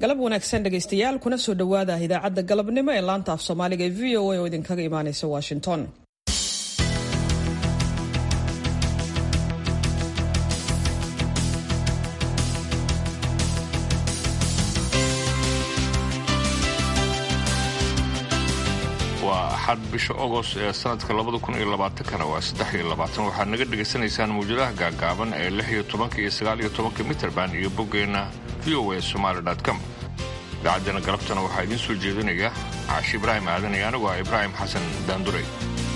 galab wanaagsan dhegaystayaal kuna soo dhowaada idaacadda galabnimo ee laanta af soomaaliga ee v o a oo idinkaga imaanaysa washington waa axad bisha ogost ee sanadka labada kun iyo labaatankana waa saddex iyo labaatan waxaad naga dhegaysanaysaan mawjadaha gaagaaban ee lix iyo tobanka iyo sagaal iyo tobanka mitrband iyo boggeenna v o a somaali com idaacaddeenna galabtana waxaa idiin soo jeedinaya caashi ibraahim aadan iyo anigu ah ibraahim xasan daanduray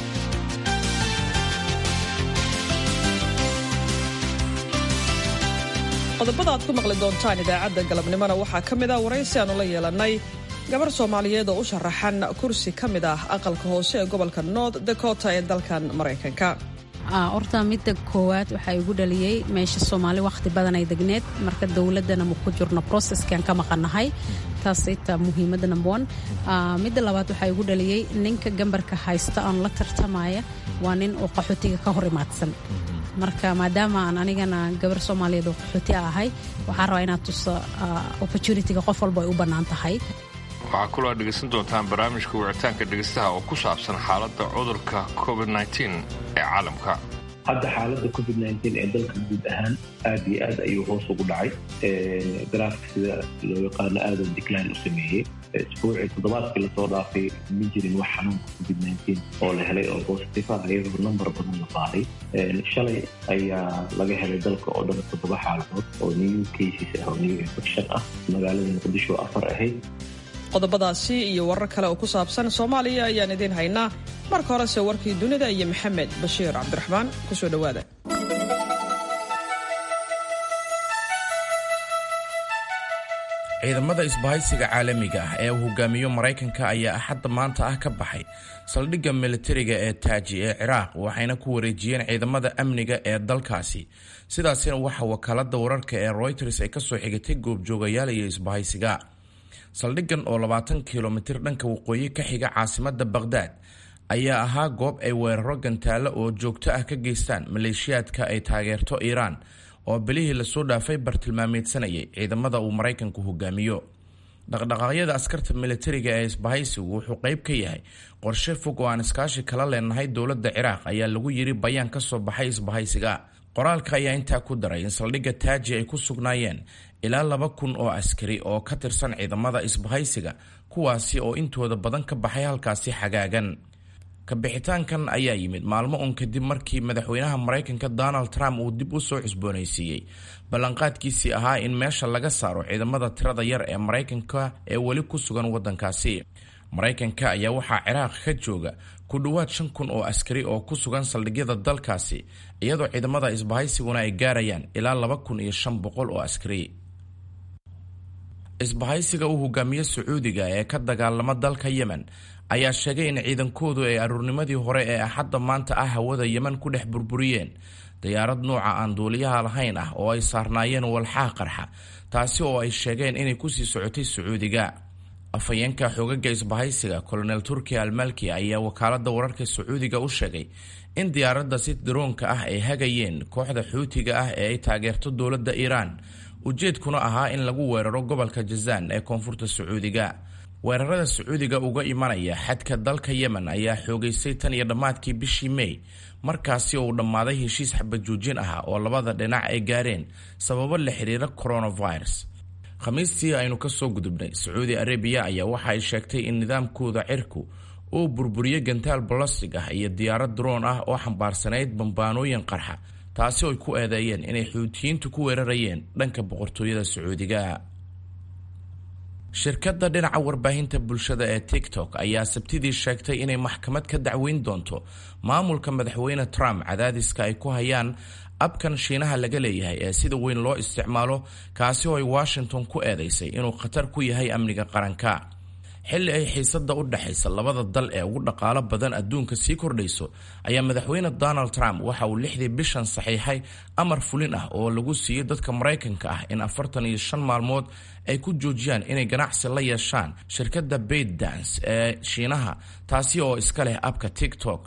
qodobada aad ku maqli doontaan idaacadda galabnimona waxaa ka mid ah waraysi aanu la yeelannay gabar soomaaliyeed oo u sharaxan kursi ka mid ah aqalka hoose ee gobolka north dakota ee dalkan maraykanka horta midda koowaad waxaa igu dhaliyey meesha soomaali wakhti badan ay degneed marka dowladdana ma ku jirno processkan ka maqannahay taas ita muhiimadda number one midda labaad waxaa igu dhaliyey ninka gambarka haysta oon la tartamaya waa nin oo qaxootiga ka hor imaadsan marka maadaama aan anigana gabar soomaaliyeed oo qaxooti a ahay waxaan rabaa inaad tuso opportunitiga qof walba ay u bannaan tahay waxaa kaloo aad dhegaysan doontaan barnaamijka wicitaanka dhegaystaha oo ku saabsan xaaladda cudurka covid ee caalamka hadda xaaladda covid ee dalka guud ahaan aad iyo aad ayuu hoos ugu dhacay garaafka sida loo yaqaano aadan decline u sameeyey isbuucii toddobaadkii lasoo dhaafay ma jirin wax xanuunka covid oo la helay oo positive ah iyadoo number badan la baaray shalay ayaa laga helay dalka oo dhan toddoba xaaladood oo new cases ah oo new infection ah magaalada muqdisho afar ahayd qodobadaasi iyo warar kale oo ku saabsan soomaaliya ayaan idiin haynaa marka horese warkii dunida iyo maxamed bashiir cabdiraxmaan ku soo dhowaada ciidamada isbahaysiga caalamiga ah ee uu hogaamiyo maraykanka ayaa axadda maanta ah ka baxay saldhigga militariga ee taaji ee ciraaq waxayna ku wareejiyeen ciidamada amniga ee dalkaasi sidaasina waxa wakaalada wararka ee royters ay kasoo xigatay goobjoogayaal iyo isbahaysiga saldhiggan oo labaatan kilomitir dhanka waqooyi ka xiga caasimada baqhdaad ayaa ahaa goob ay weeraro gantaalo oo joogto ah ka geystaan maleeshiyaadka ay taageerto iiraan oo bilihii lasoo dhaafay bartilmaameedsanayay ciidamada uu maraykanku hogaamiyo dhaqdhaqaaqyada askarta militariga ee isbahaysigu wuxuu qayb ka yahay qorshe fog oo aan iskaashi kala leenahay dowladda ciraaq ayaa lagu yiri bayaan ka soo baxay isbahaysiga qoraalka ayaa intaa ku daray in saldhigga taaji ay ku sugnaayeen ilaa laba kun oo askari oo ka tirsan ciidamada isbahaysiga kuwaasi oo intooda badan ka baxay halkaasi xagaagan kabixitaankan ayaa yimid maalmo un kadib markii madaxweynaha maraykanka donald trump uu dib u soo cusboonaysiiyey ballanqaadkiisii ahaa in meesha laga saaro ciidamada tirada yar ee maraykanka ee weli ku sugan wadankaasi maraykanka ayaa waxaa ciraaq ka jooga ku dhowaad shan kun oo askari oo ku sugan saldhigyada dalkaasi iyadoo ciidamada isbahaysiguna ay gaarayaan ilaa laba kun iyo shan boqol oo askari isbahaysiga uu hogaamiye sacuudiga ee ka dagaalama dalka yemen ayaa sheegay in ciidankoodu ay aruurnimadii hore ee axadda maanta ah hawada yemen ku dhex burburiyeen diyaarad nuuca aan duuliyaha lahayn ah oo ay saarnaayeen walxaha qarxa taasi oo ay sheegeen inay kusii socotay sacuudiga afhayeenka xoogaga isbahaysiga colonel turkiya almalki ayaa wakaalada wararka sacuudiga u sheegay in diyaaradda si daroonka ah ay hagayeen kooxda xuutiga ah ee ay taageerto dowladda iiraan ujeedkuna ahaa in lagu weeraro gobolka jazaan ee koonfurta sacuudiga weerarada sacuudiga uga imanaya xadka dalka yemen ayaa xoogaystay tan iyo dhammaadkii bishii mey markaasi uu dhammaaday heshiis xabajoojin ah oo labada dhinac ay gaareen sababo la xiriira coronavirus khamiistii aynu kasoo gudubnay sacuudi arabiya ayaa waxa ay sheegtay in nidaamkooda cirku uu burburiyo gantaal balastig ah iyo diyaarad droon ah oo xambaarsanayd bambaanooyin qarxa taasi oo ay ku eedeeyeen inay xuutiyiintu ku weerarayeen dhanka boqortooyada sacuudiga shirkadda dhinaca warbaahinta bulshada ee tiktok ayaa sabtidii sheegtay inay maxkamad ka dacweyn doonto maamulka madaxweyne trump cadaadiska ay ku hayaan abkan shiinaha laga leeyahay ee sida weyn loo isticmaalo kaasi oo ay washington ku eedeysay inuu khatar ku yahay amniga qaranka xilli ay xiisada u dhexaysa labada dal ee ugu dhaqaalo badan adduunka sii kordhayso ayaa madaxweyne donald trump waxa uu lixdii bishan saxiixay amar fulin ah oo lagu siiyey dadka maraykanka ah in afartan iyo shan maalmood ay ku joojiyaan inay ganacsi la yeeshaan shirkadda bayd dance ee shiinaha taasi oo iska leh abka tiktok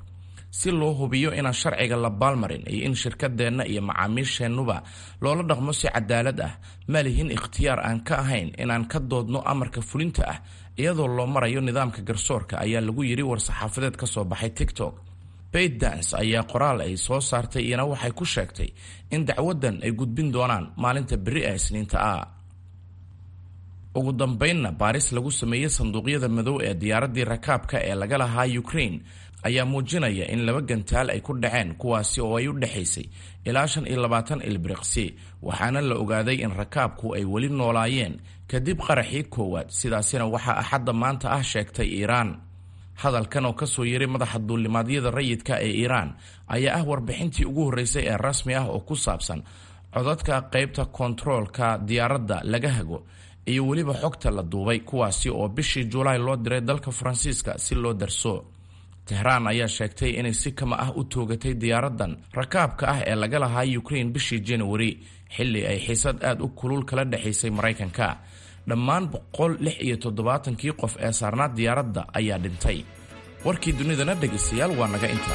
si loo hubiyo inaan sharciga la baalmarin iyo in shirkadeenna iyo macaamiisheennuba loola dhaqmo si cadaalad ah ma lihin ikhtiyaar aan ka ahayn inaan ka doodno amarka fulinta ah iyadoo loo marayo nidaamka garsoorka ayaa lagu yidhi war-saxaafadeed ka soo baxay tiktok baydans ayaa qoraal ay soo saartay iyana waxay ku sheegtay in dacwaddan ay gudbin doonaan maalinta beri ee isniinta ah ugu dambaynna baaris lagu sameeyey sanduuqyada madow ee diyaaraddii rakaabka ee laga lahaa ukraine ayaa muujinaya in laba gantaal ay ku dhaceen kuwaasi oo ay u dhexaysay ilaa shan iyo labaatan ilbiriqsi waxaana la ogaaday in rakaabku ay weli noolaayeen kadib qaraxii koowaad sidaasina waxaa axadda maanta ah sheegtay iiraan hadalkan oo kasoo yiray madaxa duulimaadyada rayidka ee iiraan ayaa ah warbixintii ugu horreysay ee rasmi ah oo ku saabsan codadka qaybta kontaroolka diyaaradda laga hago iyo weliba xogta la duubay kuwaasi oo bishii julaay loo diray dalka faransiiska si loo darso tehraan ayaa sheegtay inay si kama ah u toogatay diyaaraddan rakaabka ah ee laga lahaa ukraine bishii januari xilli ay xiisad aad u kulul kala dhexaysay maraykanka dhammaan boqol lix iyo toddobaatankii qof ee saarnaa diyaaradda ayaa dhintay warkii dunidana dhegaystayaal waa naga inta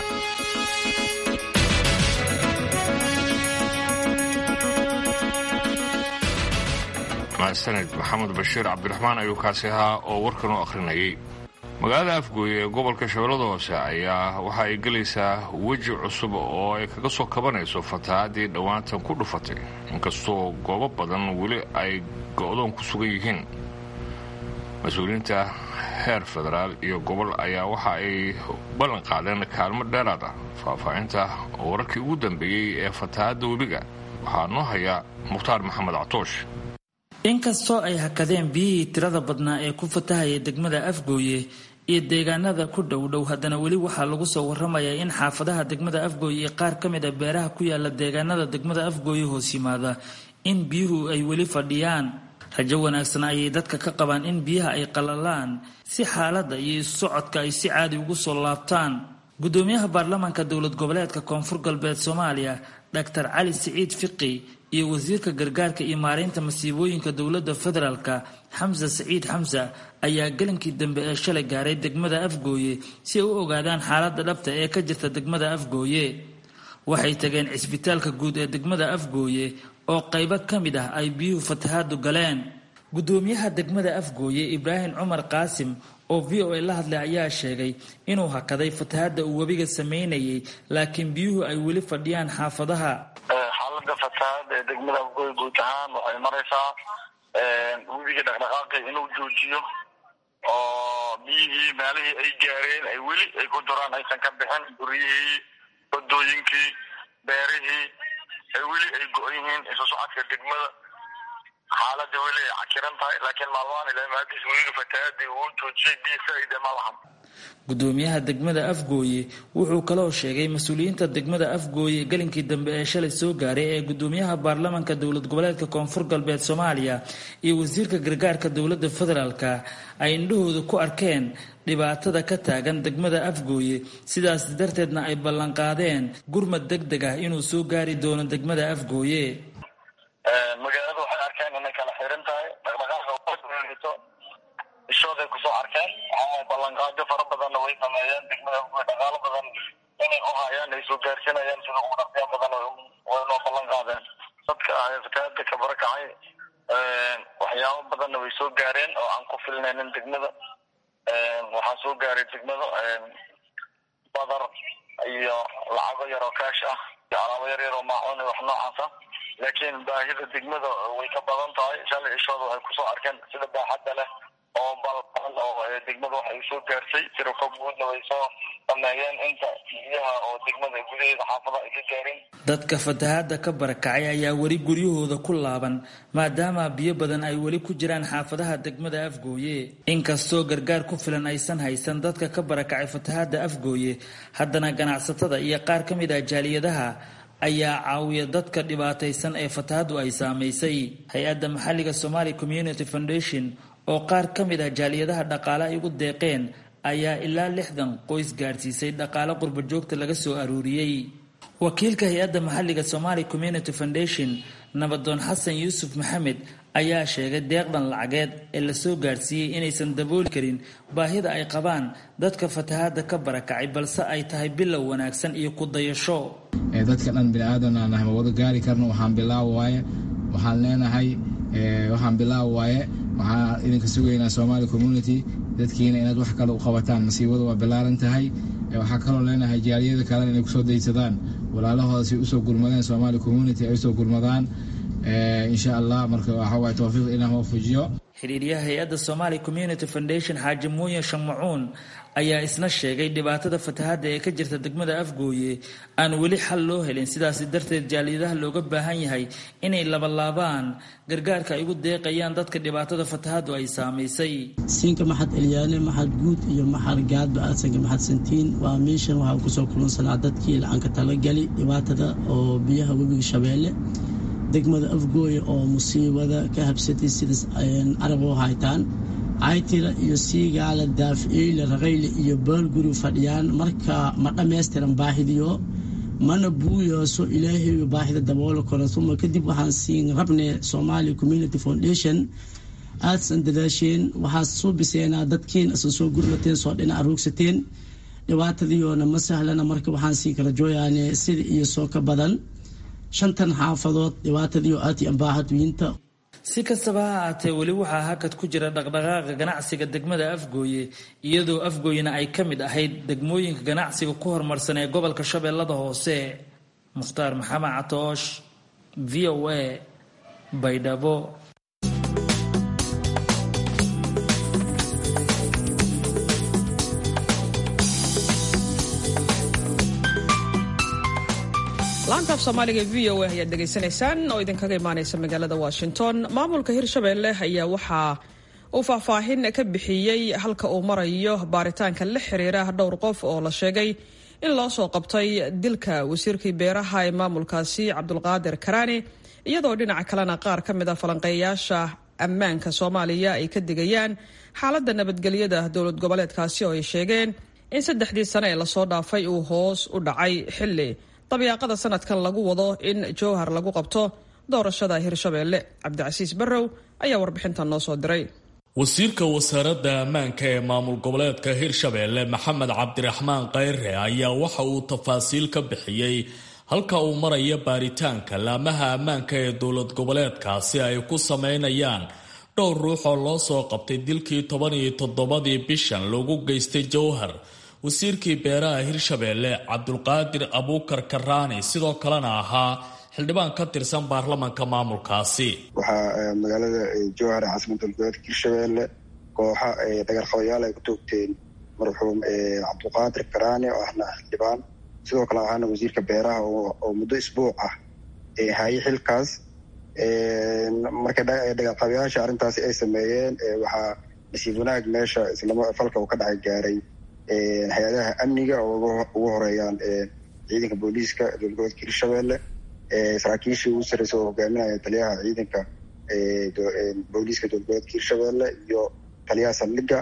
mahadsaned maxamed bashiir cabdiraxmaan ayuu kaasi ahaa oo warkan u akhrinayay magaalada afgooye ee gobolka shabeellada hoose ayaa waxa ay gelaysaa weji cusub oo ay kaga soo kabanayso fatahaadii dhowaantan ku dhufatay inkastoo goobo badan weli ay go'doon ku sugan yihiin mas-uuliyiinta heer federaal iyo gobol ayaa waxa ay ballan qaadeen kaalmo dheeraad ah faahfaahinta wararkii ugu dambeeyey ee fatahaadda webiga waxaa noo haya mukhtaar maxamed catoosh inkastoo ay hakadeen biyihii tirada badnaa ee ku fatahaya degmada afgooye iyo deegaanada ku dhowdhow haddana weli waxaa lagu soo waramayaa in xaafadaha degmada afgooye iyo qaar ka mid a beeraha ku yaala deegaanada degmada afgooye hoos yimaada in biyuhu ay weli fadhiyaan rajo wanaagsan ayay dadka ka qabaan in biyaha ay qalalaan si xaaladda iyo isu socodka ay si caadi ugu soo laabtaan gudoomiyaha baarlamaanka dowlad goboleedka koonfur galbeed soomaaliya dr cali siciid fiqi iyo wasiirka gargaarka iyo maareynta masiibooyinka dowladda federaalka xamse siciid xamse ayaa gelinkii dambe ee shalay gaaray degmada afgooye si ay u ogaadaan xaaladda dhabta ee ka jirta degmada afgooye waxay tageen cisbitaalka guud ee degmada afgooye oo qaybo ka mid ah ay biyuhu fatahaadu galeen gudoomiyaha degmada afgooye ibraahim cumar qaasim oo v o a la hadlay ayaa sheegay inuu hakaday fatahaadda uu webiga sameynayay laakiin biyuhu ay weli fadhiyaan xaafadaha xaalada fatahaada ee degmada afgooye guud ahaan waxay maraysaa webiga dhaqdhaqaaqi inuu joojiyo oo biyihii meelihii ay gaareen ay weli ay ku duraan aysan ka bixin guryihii wadooyinkii beerihii ay weli ay go-an yihiin isu socodka degmada xaalada weli ay cakiran tahay laakiin maalmahan ilaa maadis webiga fatahaadii uu joojiyay biyo faa-ida ma lahan gudoomiyaha degmada afgooye wuxuu kaloo sheegay mas-uuliyiinta degmada afgooye gelinkii dambe ee shalay soo gaaray ee gudoomiyaha baarlamaanka dowlad goboleedka koonfur galbeed soomaaliya iyo wasiirka gargaarka dowladda federaalka ay indhahooda ku arkeen dhibaatada ka taagan degmada afgooye sidaas darteedna ay ballanqaadeen gurmad deg deg ah inuu soo gaari doono degmada afgooye magaalada waxay arkeen inay kala xiran tahay dhaqdhaqaaqa ishooday kusoo arkeen ballanqaadyo fara badanna way sameeyeen degmada afgooye dhaqaalo badan inay u hayaan ay soo gaarsinayaan sida ugu dhaqsiya badan way noo ballan qaadeen dadka fatahaada ka barakacay waxyaabo badanna way soo gaareen oo aan ku filnaynin degmada waxaa soo gaaray degmada badar iyo lacago yaroo kaash ah iyo alaabo yar yar oo maacuun iyo wax noocaasa laakiin baahida degmada way ka badan tahay shalay ishooda waxay kusoo arkeen sida baaxadda leh oo balban oo degmada waxay soo gaarsay tirako guudna way soo sameeyeen inta biyaha oo degmada gudaheeda xaafada ay ka gaareen dadka fatahaada ka barakacay ayaa weli guryahooda ku laaban maadaama biyo badan ay weli ku jiraan xaafadaha degmada afgooye inkastoo gargaar ku filan aysan haysan dadka ka barakacay fatahaada afgooye haddana ganacsatada iyo qaar ka mid ah jaaliyadaha ayaa caawiya dadka dhibaataysan ee fatahaadu ay saamaysay hay-adda maxalliga somali community foundation oo qaar ka mid ah jaaliyadaha dhaqaale ay ugu deeqeen ayaa ilaa lixdan qoys gaadhsiisay dhaqaale qurba joogta laga soo aruuriyey wakiilka hay-adda maxalliga somali community foundation nabadoon xasan yuusuf maxamed ayaa sheegay deeqdan lacageed ee lasoo gaadhsiiyey inaysan dabooli karin baahida ay qabaan dadka fatahaada ka barakacay balse ay tahay bilow wanaagsan iyo ku dayasho dadka dhan biniaadan aan nahay ma wada gaari karno waxaan bilaaw waaye waxaan leenahay waxaan bilaaw waaye waxaan idinka sugaynaa somali community dadkiina inaad wax kale u qabataan masiibada waa bilaaran tahay waxaa kaloo leenahay jaaliyada kalena inay kusoo daysadaan walaalahooda si usoo gurmadeen somali community ay usoo gurmadaan insha allah marka waxawaay towfiiq ilaah waafujiyo xiriiryaha hay-adda somali community foundation xaaji muuye shamacuun ayaa isna sheegay dhibaatada fatahaadda ee ka jirta degmada afgooye aan weli xal loo helin sidaasi darteed jaaliyadaha looga baahan yahay inay labalaabaan gargaarka ay ugu deeqayaan dadka dhibaatada fatahaaddu ay saamaysay siinka maxad elyaane maxad guud iyo maxad gaadba aadsanka maxad santiin waa meeshan waxaa kusoo kulunsanaa dadkii lacanka talagali dhibaatada oo biyaha webiga shabeelle degmada afgooye oo musiibada ka habsatay sidaas arabo haytaan caytira iyo siigaala daaficiile raqayle iyo baalguri fadhiyaan marka ma dhammaystiran baahidiyo mana buuyooso ilaahay baahida daboolo karo uma kadib waxaan siin rabne somali community foundation aadsan dadaasheen waxaad soo biseenaa dadkiin asan soo gurmateen soo dhinac roogsateen dhibaatadiiyoona ma sahlana marka waxaan sii kala jooyaane sida iyo soo ka badan shantan xaafadood dhibaatadiio aad i ambaahadwiinta si kastaba ha ahaatee weli waxaa hakad ku jira dhaqdhaqaaqa ganacsiga degmada afgooye iyadoo afgooyena ay ka mid ahayd degmooyinka ganacsiga ku horumarsan ee gobolka shabeellada hoose mukhtaar maxamed catoosh v o a baydhabo laantaaf soomaaliga v o a ayaad dhegaysanaysaan oo idinkaga imaanaysa magaalada washington maamulka hirshabeelle ayaa waxaa uu faahfaahin ka bixiyey halka uu marayo baaritaanka la xiriira dhowr qof oo la sheegay in loo soo qabtay dilka wasiirkii beeraha ee maamulkaasi cabdulqaadir karaani iyadoo dhinaca kalena qaar ka mid a falanqeeyaasha ammaanka soomaaliya ay ka digayaan xaaladda nabadgelyada dowlad goboleedkaasi oo ay sheegeen in saddexdii sane ee lasoo dhaafay uu hoos u dhacay xilli dabyaaqada sanadkan lagu wado in jowhar lagu qabto doorashada hirshabeelle cabdicasiis barrow ayaa warbixintan noo soo diray wasiirka wasaaradda ammaanka ee maamul goboleedka hirshabeelle maxamed cabdiraxmaan khayre ayaa waxa uu tafaasiil ka bixiyey halka uu maraya baaritaanka laamaha ammaanka ee dowlad goboleedkaasi ay ku sameynayaan dhowr ruux oo loo soo qabtay dilkii toban iyo toddobadii bishan lagu geystay jowhar wasiirkii beeraha hirshabeelle cabdulqaadir abuukar karaani sidoo kalena ahaa xildhibaan ka tirsan baarlamanka maamulkaasi waxaa magaalada jowhar ee caasimada goboleedka hirshabeelle kooxa dhagarqabayaal ay ku toogteen marxuum cabdulqaadir karaani oo ahna xildhibaan sidoo kale ahaana wasiirka beeraha oo muddo isbuuc ah haye xilkaas marka dhagarqabayaasha arrintaasi ay sameeyeen waxaa nasiib wanaag meesha islama falka uu ka dhacay gaaray hay-adaha amniga oo ugu horeeyaan ciidanka booliiska dowlad goboleedka hirshabeelle saraakiishii ugu sarreysa oo hogaaminaya taliyaha ciidanka booliiska dowlad goboleedka hirshabeelle iyo taliyaha saldhigga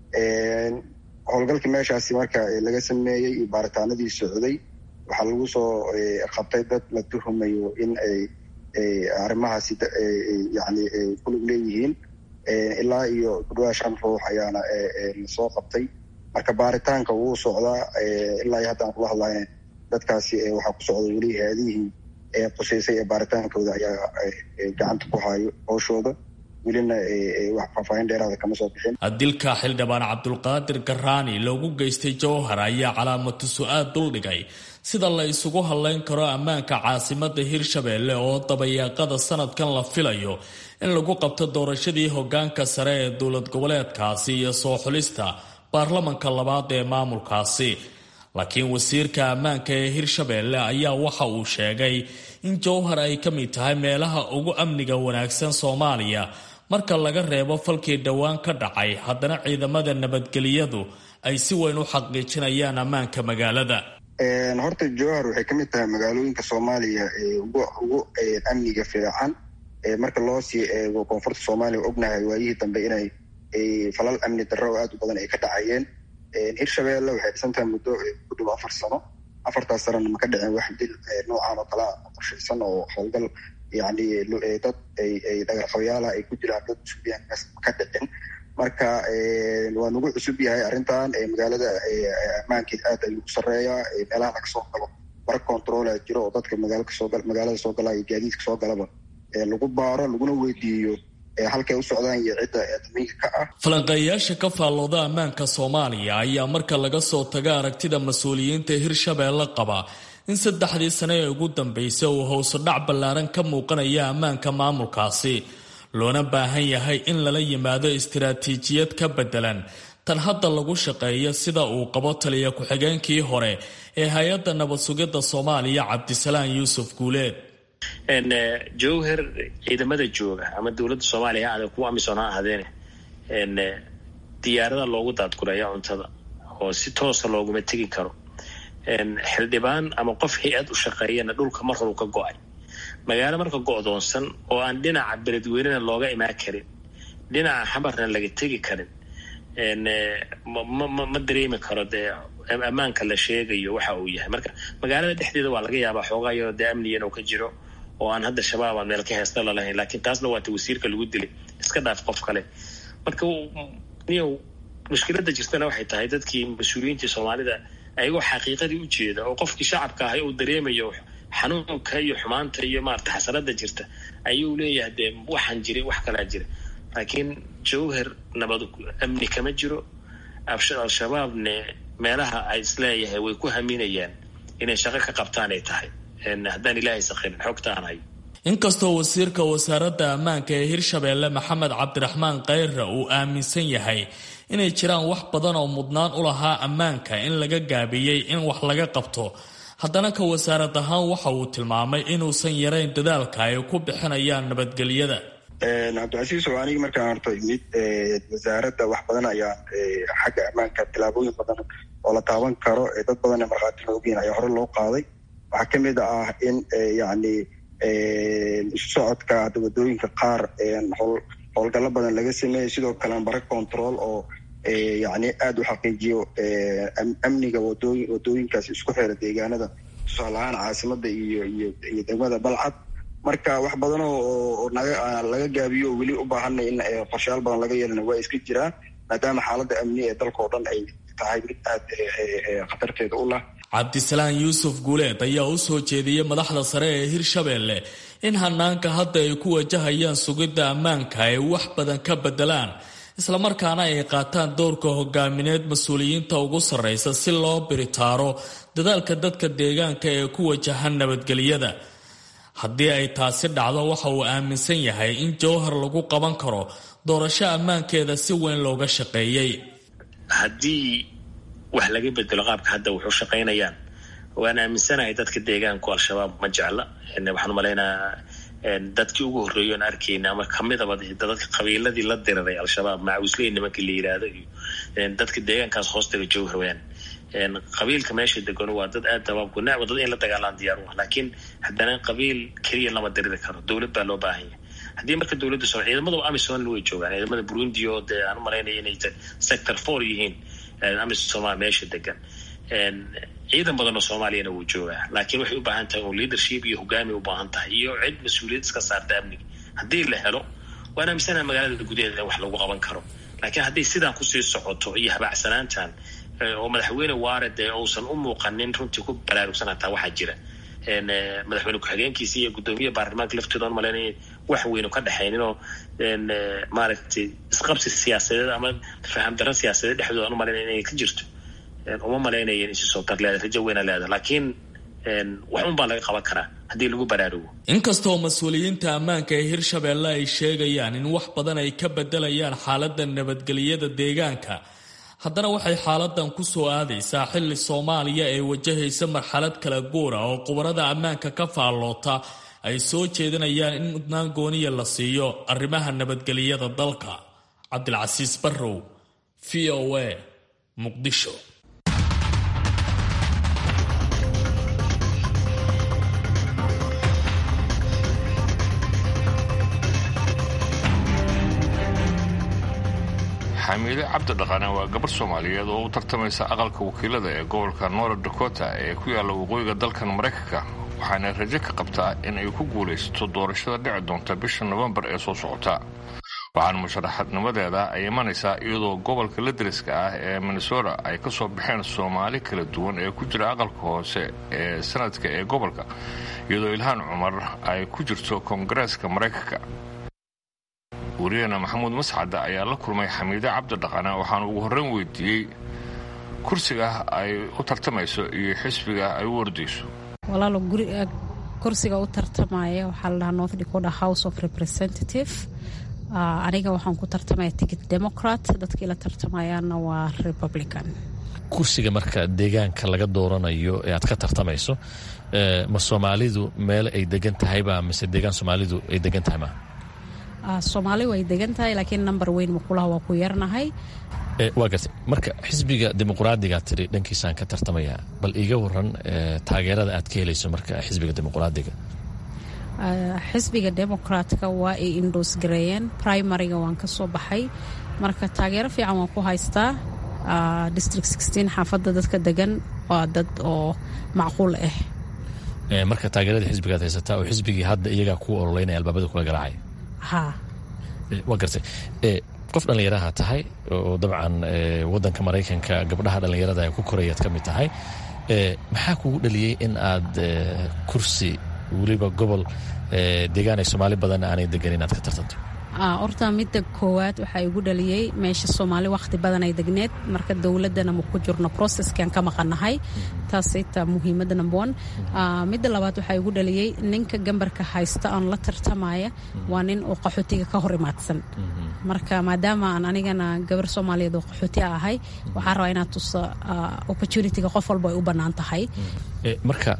howlgalkii meeshaasi marka laga sameeyey iyo baaritaanadii socday waxaa lagu soo qabtay dad la tuhumayo in ay arrimahaasi yani kulug leeyihiin ilaa iyo kudhawaa shan ruux ayaana lasoo qabtay marka baaritaanka wuu socdaa ilaa iyo haddaan kula hadlayna dadkaasi waxaa ku socda weli haadihii quseysay ee baaritaankooda ayaa gacanta ku hayo howshooda welina wax faahfaahin dheeraada kama soo bixin dilka xildhibaan cabdulqaadir garaani loogu geystay jowhar ayaa calaamatu su-aal duldhigay sida la isugu hadlayn karo ammaanka caasimada hirshabeelle oo dabayaaqada sanadkan la filayo in lagu qabto doorashadii hogaanka sare ee dowlad goboleedkaasi iyo soo xulista baarlamanka labaad ee maamulkaasi laakiin wasiirka ammaanka ee hirshabeelle ayaa waxa uu sheegay in jowhar ay ka mid tahay meelaha ugu amniga wanaagsan soomaaliya marka laga reebo falkii dhowaan ka dhacay haddana ciidamada nabadgeliyadu ay si weyn u xaqiijinayaan ammaanka magaalada horta jowhar waxay ka mid tahay magaalooyinka soomaaliya ugu amniga fiican marka loo sii eego koonfurta soomaaliya ognahay waayihii dambe inay falal amni darro oo aad u badan ay ka dhacayeen hirshabeelle waxay dhisan tahay muddo ku dhow afar sano afartaas sanana ma ka dhicin wax dil noocan oo kala qorshaysan oo howlgal yani dad ay dhagarqabayaala ay ku jiraan dad suubiyaankaas ma ka dhicin marka waa nagu cusub yahay arrintan magaalada ammaankeed aad ayuu u sareeyaa meelaha laga soo galo bar controla jiro oo dadka magaalada soo gala iyo gaadiidka soo galaba lagu baaro laguna weydiiyo halkay u socdaan iyo cidda damiinka ka ah falanqeeyayaasha ka faallooda ammaanka soomaaliya ayaa marka laga soo taga aragtida mas-uuliyiinta hirshabeelle qaba in saddexdii sane ee ugu dambeysay uu howsodhac ballaaran ka muuqanaya ammaanka maamulkaasi loona baahan yahay in lala yimaado istiraatiijiyad ka beddelan tan hadda lagu shaqeeyo sida uu qabo taliya ku-xigeenkii hore ee hay-adda nabad sugidda soomaaliya cabdisalaan yuusuf guuleed jowher ciidamada jooga ama dowladda soomaaliya ha aadeen kuwa amisom ha ahaadeene diyaarada loogu daadguraya cuntada oo si toosa looguma tegi karo xildhibaan ama qof hay-ad u shaqeeyana dhulka mar horu ka go-ay magaalo marka go-doonsan oo aan dhinaca beledweynena looga imaan karin dhinaca xamarna laga tegi karin ma dareemi karo dee ammaanka la sheegayo waxa uu yahay marka magaalada dhexdeeda waa laga yaabaa xoogaa yaroo dee amniga inuu ka jiro oo aan hadda shabaab aan meel ka heesta lalahayn laakiin taasna waata wasiirka lagu dilay iska dhaaf qof kale marka niyow mushkiladda jirtana waxay tahay dadkii mas-uuliyiintii soomaalida ayagoo xaqiiqadii u jeeda oo qofkii shacabka ahay uu dareemayo xanuunka iyo xumaanta iyo maarata xasanada jirta ayuu leeyahay dee waxaan jiray wax kalaa jira laakiin jowher nabad amni kama jiro al-shabaabne meelaha ay isleeyahay way ku haminayaan inay shaqo ka qabtaan ay tahay haddaan ilaahay sakhirin xogta aan hayo inkastoo wasiirka wasaaradda ammaanka ee hirshabeelle maxamed cabdiraxmaan kheyre uu aaminsan yahay inay jiraan wax badan oo mudnaan u lahaa ammaanka in laga gaabiyey in wax laga qabto haddana ka wasaarad ahaan waxa uu tilmaamay inuusan yarayn dadaalka ay ku bixinayaan nabadgelyada cabdicasiis oo anigi markaan horta imid wasaaradda wax badan ayaan xagga ammaanka tilaabooyin badan oo la taaban karo dad badan markhaati loogeyn ayaa hore loo qaaday waxaa ka mid ah in yani isu socodka hadda wadooyinka qaar howlgallo badan laga sameeyey sidoo kale bara control oo yani aada u xaqiijiyo amniga wadooyin wadooyinkaas isku xira deegaanada tusaale ahaan caasimada iyo iyo iyo degmada balcad marka wax badan oo naga laga gaabiyo oo weli u baahanay in qorshayaal badan laga yeelana waa iska jiraan maadaama xaaladda amni ee dalka oo dhan ay tahay mid aada khatarteeda u lah cabdisalaan yuusuf guuleed ayaa u soo jeediyey madaxda sare ee hirshabeelle in hanaanka hadda ay ku wajahayaan sugidda ammaanka ay wax badan ka bedelaan islamarkaana ay qaataan doorka hogaamineed mas-uuliyiinta ugu sarraysa si loo biritaaro dadaalka dadka deegaanka ee ku wajahan nabadgelyada haddii ay taasi dhacdo waxa uu aaminsan yahay in jowhar lagu qaban karo doorasho ammaankeeda si weyn looga shaqeeyey haddii wax laga bedelo qaabka hadda wuxuu shaqaynayaan waan aaminsanahay dadka deegaanku al-shabaab ma jecla waxaan umalaynaa dadkii ugu horreeyo aan arkayna ama kamidaba dadka qabiiladii la diriray al-shabaab macawisley nimankii la yidhaahdo iyo dadka deegaankaas hoostaga jowhar weyaan qabiilka meesha degano waa dad aad dabaabku nacwa dad in la dagaalaan diyaar u ah laakiin haddana qabiil keliya lama diriri karo dowlad baa loo baahan yahay haddii marka dowladda so ciidamada amisom way joogaan ciidamada burundi oo dee aan umalaynaya inay sector four yihiin amisom meesha degan ciidan badan oo soomaaliyana wuu joogaa laakiin waxay u baahan tahay un leadership iyo hogaami u baahan tahay iyo cid mas-uuliyad iska saarta amniga haddii la helo waan aaminsanaha magaalada gudaheeda in wax lagu qaban karo laakiin hadday sidaan kusii socoto iyo habaacsanaantan oo madaxweyne waare dee uusan u muuqanin runtii ku baraarugsan hataa waxaa jira madaxweyne ku-xigeenkiisa iyo guddoomiyaha baarlamaanka laftooda on malaynay wax weynu ka dhexaynin oo maaragtay isqabsi siyaasadeed ama faham darro siyaasadeed dhexdooda an umalaynay inay ka jirto uma malaynaya in isisoo tar leeda rajo weyna leeda laakiin wax un baa laga qaban karaa haddii lagu baraarugo inkastoo mas-uuliyiinta ammaanka ee hirshabeelle ay sheegayaan in wax badan ay ka bedelayaan xaaladda nabadgelyada deegaanka haddana waxay xaaladan ku soo aadaysaa xilli soomaaliya ee wajahaysa marxalad kala guura oo qubarada ammaanka ka faalloota ay soo jeedinayaan in mudnaan gooniya la siiyo arrimaha nabadgelyada dalka cabdilcasiis barrow v o a muqdisho xamiide cabdi dhaqane waa gabar soomaaliyeed oo u tartamaysa aqalka wakiilada ee gobolka north dakota ee ku yaalla waqooyiga dalkan maraykanka waxaana rajo ka qabtaa in ay ku guulaysato doorashada dhici doonta bisha nofembar ee soo socota waxaana musharaxadnimadeeda ay imanaysaa iyadoo gobolka ladariska ah ee minnesota ay ka soo baxeen soomaali kala duwan ee ku jira aqalka hoose ee sanadka ee gobolka iyadoo ilhaan cumar ay ku jirto koongareeska maraykanka wariyahena maxamuud mascade ayaa la kulmay xamiide cabdi dhaqane waxaana ugu horreyn weydiiyey kursiga ay u tartamayso iyo xisbiga ay u ordayso walaalo kursiga u tartamaya waxaa la dhahaa north dakota house of representative aniga waxaan ku tartamaya ticket democrat dadkii la tartamayaana waa republican kursiga marka deegaanka laga dooranayo ee aad ka tartamayso ma soomaalidu meel ay degan tahayba mise deegaan soomaalidu ay degan tahay ma soomaali way degan tahay laakiin number weyn makulaha waa ku yarnahay waa gartay marka xisbiga dimuqraadigaa tiri dhankiisaan ka tartamaya bal iiga waran taageerada aad ka helayso marka xisbiga dimuqraadiga xisbiga democratka waa ay indos gareeyeen primariga waan ka soo baxay marka taageero fiican waan ku haystaa district xaafadda dadka degan waa dad oo macquul ah marka taageerada xisbigaad haysataa oo xisbigii hadda iyagaa kuu ololeynaya albaabada kula garaacay ha waa gartay qof dhallinyaraha tahay oo dabcan wadanka maraykanka gabdhaha dhallinyarada ay ku korayaad ka mid tahay maxaa kugu dhaliyey in aad kursi weliba gobol deegaan ay soomaali badan aanay degan inaad ka tartanto horta midda koowaad waxaa igu dhaliyey meesha soomaali wakhti badan ay degneed marka dowladdana ma ku jirno processkan ka maqannahay taasita muhiimadda number one midda labaad waxaa igu dhaliyey ninka gambarka haysta aan la tartamaya waa nin oo qaxootiga ka hor imaadsan marka maadaama aan anigana gabar soomaaliyeed oo qaxooti a ahay waxaa rabaa inaad tusa opportunityga qof walba ay u bannaan tahay marka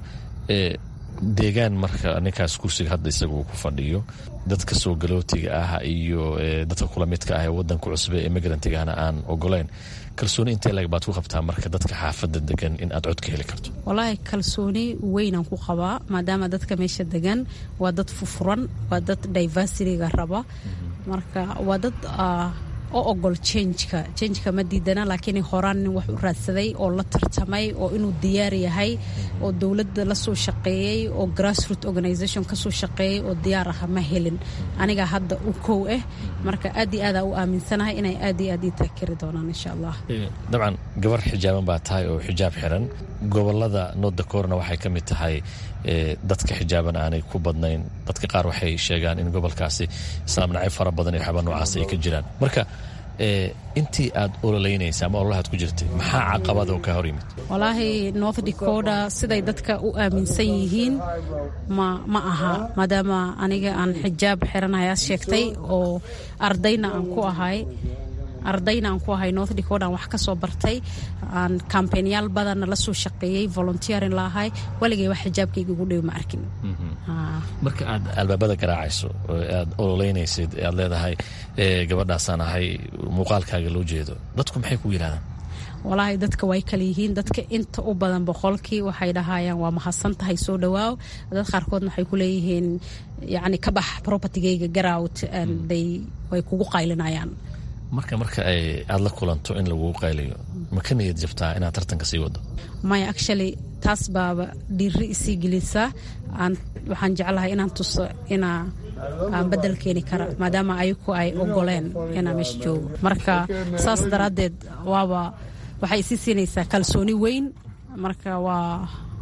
deegaan marka ninkaas kursiga hadda isaga uu ku fadhiyo dadka soo galootiga ah iyo dadka kula midka ah ee wadanka cusbe ee migrantigahna aan ogoleyn kalsooni intee lag baad ku qabtaa marka dadka xaafadda degan in aad cod ka heli karto walaahi kalsooni weynaan ku qabaa maadaama dadka meesha degan waa dad fufuran waa dad diversityga raba marka waa dad oo ogol jengka jengka ma diidana laakiin horaan nin wax u raadsaday oo la tartamay oo inuu diyaar yahay oo dowladda la soo shaqeeyey oo grassroot organisation ka soo shaqeeyey oo diyaar aha ma helin aniga hadda u kow ah marka aad iyo aadaa u aaminsanahay inay aad iyo aad ii taakiri doonaan insha allah dabcan gabar xijaaban baa tahay oo xijaab xiran gobolada nordakorna waxay ka mid tahay dadka xijaaban aanay ku badnayn dadka qaar waxay sheegaan in gobolkaasi islaam nacayb fara badan iyo waxyaaba noocaas ay ka jiraan marka intii aad ololeynaysa ama ololahaad ku jirtay maxaa caqabada oo ka hor yimid walaahi north dakota siday dadka u aaminsan yihiin ma ma aha maadaama aniga aan xijaab xiranayaa sheegtay oo ardayna aan ku ahay ardayna aan ku ahay north dakota aan wax ka soo bartay aan kambeynyaal badanna la soo shaqeeyey volunteerin la ahay waligay wax xijaabkayga ugu dhow ma arkin marka aad albaabada garaacayso aad ololeynaysid aad leedahay gabadhaasaan ahay muuqaalkaaga loo jeedo dadku maxay ku yidhahdaan walaahi dadka way kala yihiin dadka inta u badan boqolkii waxay dhahayaan waa mahadsan tahay soo dhawaaw dad qaarkoodna waxay ku leeyihiin yacni ka bax propertygayga garout day way kugu qaylinayaan marka marka aad la kulanto in lagugu qayliyo ma ka niyad jabtaa inaad tartanka sii wado maya actually taas baaba dhiiri isii gelisa waxaan jeclahay inaan tuso inaa aan bedel keeni kara maadaama ayaku ay ogoleen inaa meesha joogo marka saas daraaddeed waaba waxay isii siinaysaa kalsooni weyn marka waa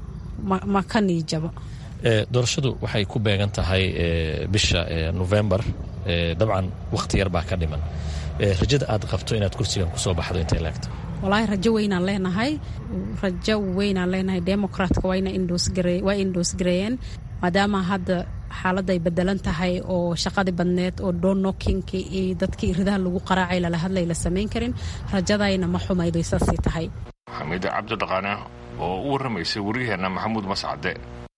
ma ka niyijabo doorashadu waxay ku beegan tahay bisha novembar dabcan wakhti yar baa ka dhiman rajada aad qabto inaad kursigan kusoo baxdo intay laagto walaahi rajo weynaan leenahay rajo weynaan leenahay democratka waa indoos gareeyeen maadaama hadda xaaladda ay bedelan tahay oo shaqadii badneed oo doornokinki iyo dadkii iridaha lagu qaraacay lala hadlay la samayn karin rajadayna ma xumayday saasay tahay xamiide cabdidhaqaane oo u warramaysay waryaheena maxamuud mascade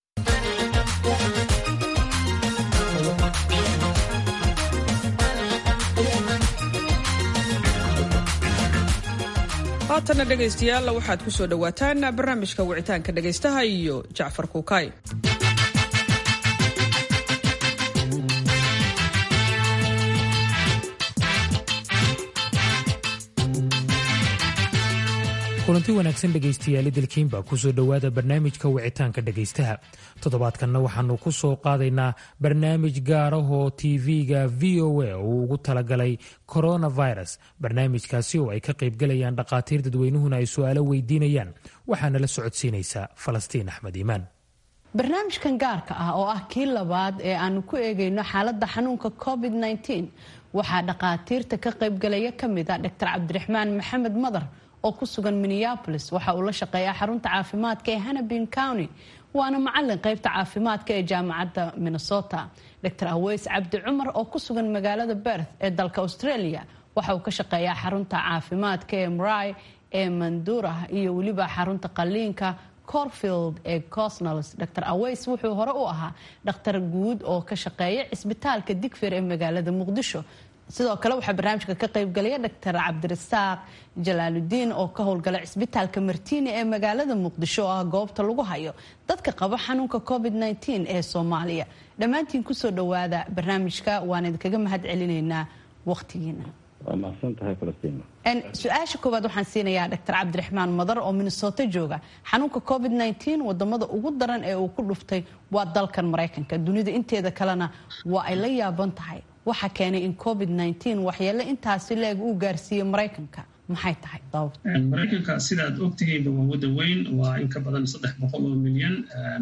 haatanna dhegaystayaal waxaad ku soo dhowaataan barnaamijka wicitaanka dhegaystaha iyo jacfar kuukay kulanti wanaagsan dhegaystayaali dalkiinba kusoo dhowaada barnaamijka wicitaanka dhegaystaha toddobaadkanna waxaanu ku soo qaadaynaa barnaamij gaarahoo tv-ga v o a uu ugu talagalay coronavirus barnaamijkaasi oo ay ka qaybgalayaan dhakhaatiir dadweynuhuna ay su-aalo weydiinayaan waxaana la socodsiinaysaa falastiin axmed iimaan barnaamijkan gaarka ah oo ah kii labaad ee aanu ku eegayno xaaladda xanuunka covid -19 waxaa dhakhaatiirta ka qaybgalaya ka mid ah dr cabdiraxmaan maxamed madar oo ku sugan minneapolis waxa uu la shaqeeyaa xarunta caafimaadka ee hannabin county waana macalin qaybta caafimaadka ee jaamacadda minnesota dr aweys cabdi cumar oo ku sugan magaalada berth ee dalka australia waxa uu ka shaqeeyaa xarunta caafimaadka ee mry ee mandura iyo weliba xarunta qaliinka corfield ee cosnals dr aweys wuxuu hore u ahaa dhakhtar guud oo ka shaqeeya cisbitaalka digfir ee magaalada muqdisho sidoo kale waxaa barnaamijka ka qaybgalaya dr cabdirasaaq jalaaludiin oo ka howlgala cisbitaalka martiini ee magaalada muqdisho oo ah goobta lagu hayo dadka qaba xanuunka covid -19 ee soomaaliya dhammaantiin kusoo dhowaada barnaamijka waan idinkaga mahad celinaynaa waqtigiina su-aasha koowaad waxaan siinayaa dr cabdiraxmaan madar oo minnesota jooga xanuunka covid -19 wadamada ugu daran ee uu ku dhuftay waa dalkan maraykanka dunida inteeda kalena waa ay la yaaban tahay waxa keenay in covid -19 waxyeele intaasi leeg uu gaarsiiyey maraykanka maxay tahay maraykanka sidaad ogtihiinba waa wadan weyn waa in ka badan saddex boqol oo milyan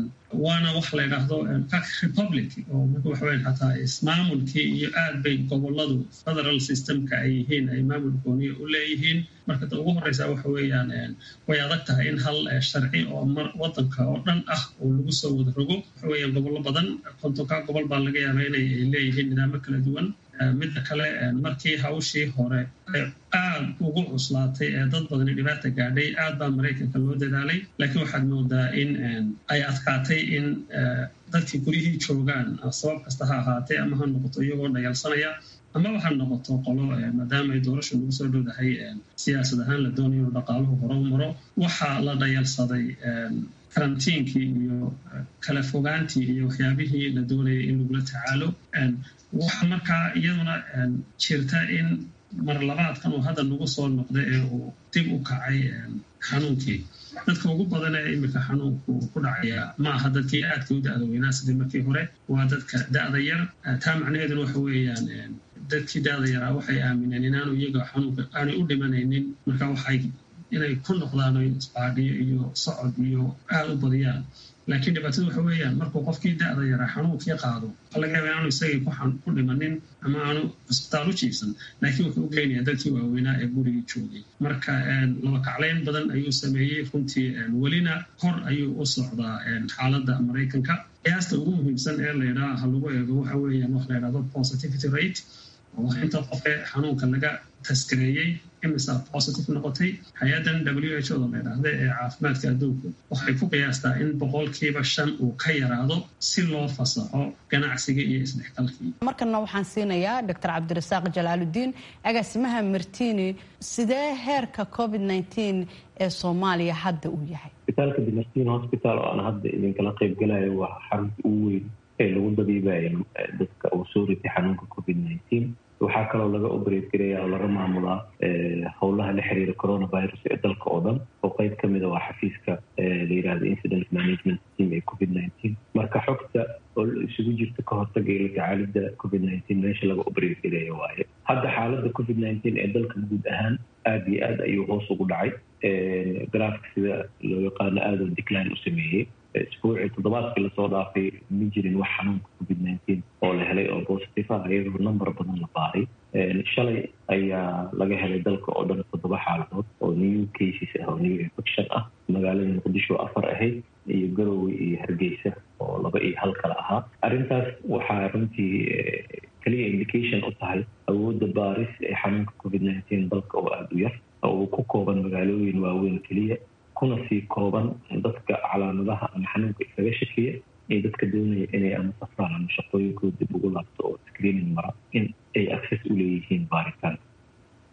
waana wax la yidhaahdo republic oo marka waxa weyan xataa ismaamulkii iyo aad bay goboladu federal systemka ay yihiin ay maamul gooniya u leeyihiin marka ta ugu horeysa waxa weeyaan way adag tahay in hal sharci oo wadanka oo dhan ah oo lagu soo wada rogo waxa weeyaan gobollo badan kontonka gobol baa laga yaaba inay leeyihiin nidaamo kala duwan midda kale markii hawshii hore ay aad ugu cuslaatay ee dad badani dhibaata gaadhay aad baa maraykanka loo dadaalay laakiin waxaad moodaa in ay adkaatay in dadkii guryihii joogaan sabab kasta ha ahaatee ama ha noqoto iyagoo dhayalsanaya amaba ha noqoto qolo maadaama ay doorasha lagu soo dhowdahay siyaasad ahaan la doonayo inuu dhaqaaluhu hore u maro waxaa la dhayalsaday karantiinkii iyo kala fogaantii iyo waxyaabihii la doonayay in lagula tacaalo waxa markaa iyaduna jirta in mar labaadkan uu hadda nagu soo noqday ee uu dib u kacay xanuunkii dadka ugu badan ee iminka xanuunku ku dhacaya ma aha dadkii aadka u da-da weynaa sidii markii hore waa dadka da-da yar taa macnaheeduna waxa weeyaan dadkii da-da yaraa waxay aamineen inaanu iyaga xanuunka aanay u dhimanaynin marka waxay inay ku noqdaan isbaadhiyo iyo socod iyo aada u badiyaan laakiin dhibaatada waxa weeyaan markuu qofkii da-da yaraa xanuunkii qaado waxaa laga yaaba inaanu isagii ku dhimanin ama aanu cisbitaal u jiifsan laakiin wuxuu u geynayaa dadkii waaweynaa ee gurigii joogay marka laba kaclayn badan ayuu sameeyey runtii welina kor ayuu u socdaa xaaladda maraykanka qiyaasta ugu muhiimsan ee laydhaa ha lagu eego waxa weeyaan wax laydhahdo positivity rate oo inta qofee xanuunka laga taskareeyey imisa positive noqotay hay-addan w h o da laydhaahda ee caafimaadka adduunku waxay ku qiyaastaa in boqolkiiba shan uu ka yaraado si loo fasaxo ganacsiga iyo isdhexgalkii markana waxaan siinayaa dr cabdirasaaq jalaaludiin agaasimaha martini sidee heerka covid -19 ee soomaaliya hadda uu yahay isbitaalka dimartin hospital oo aan hadda idinkala qaybgalayo waa xarunta ugu weyn ee lagu dabiibayo dadka uu soo ritay xanuunka covid -19 waxaa kaloo laga operate garaya oo laga maamulaa howlaha la xiriira coronavirus ee dalka oo dhan oo qeyb ka mida waa xafiiska la yirahdo incident management team ee covid nineteen marka xogta oo isugu jirta ka hortaga iyo la tacaalida covid nineteen meesha laga operate garaya waaye hadda xaaladda covid nineteen ee dalka guud ahaan aada iyo aad ayuu hoos ugu dhacay garaafka sida loo yaqaano aada u decline u sameeyey isbuucii toddobaadkii lasoo dhaafay ma jirin wax xanuunka covid nineteen oo la helay oo positive ah iyadoo number badan la baaray shalay ayaa laga helay dalka oo dhan toddoba xaaladood oo new cases ah oo new infection ah magaalada muqdisho afar ahayd iyo garowe iyo hargeysa oo laba iyo hal kale ahaa arrintaas waxaa runtii keliya indication u tahay awoodda baaris ee xanuunka covid nineteen dalka oo aada u yar oo uu ku kooban magaalooyin waaweyn keliya kuna sii kooban dadka calaamadaha ama xanuunka isaga shakiya ee dadka doonaya inay ama safraan ama shaqooyinkooda dib ugu laabto oo screening mara in ay access u leeyihiin baaritaanka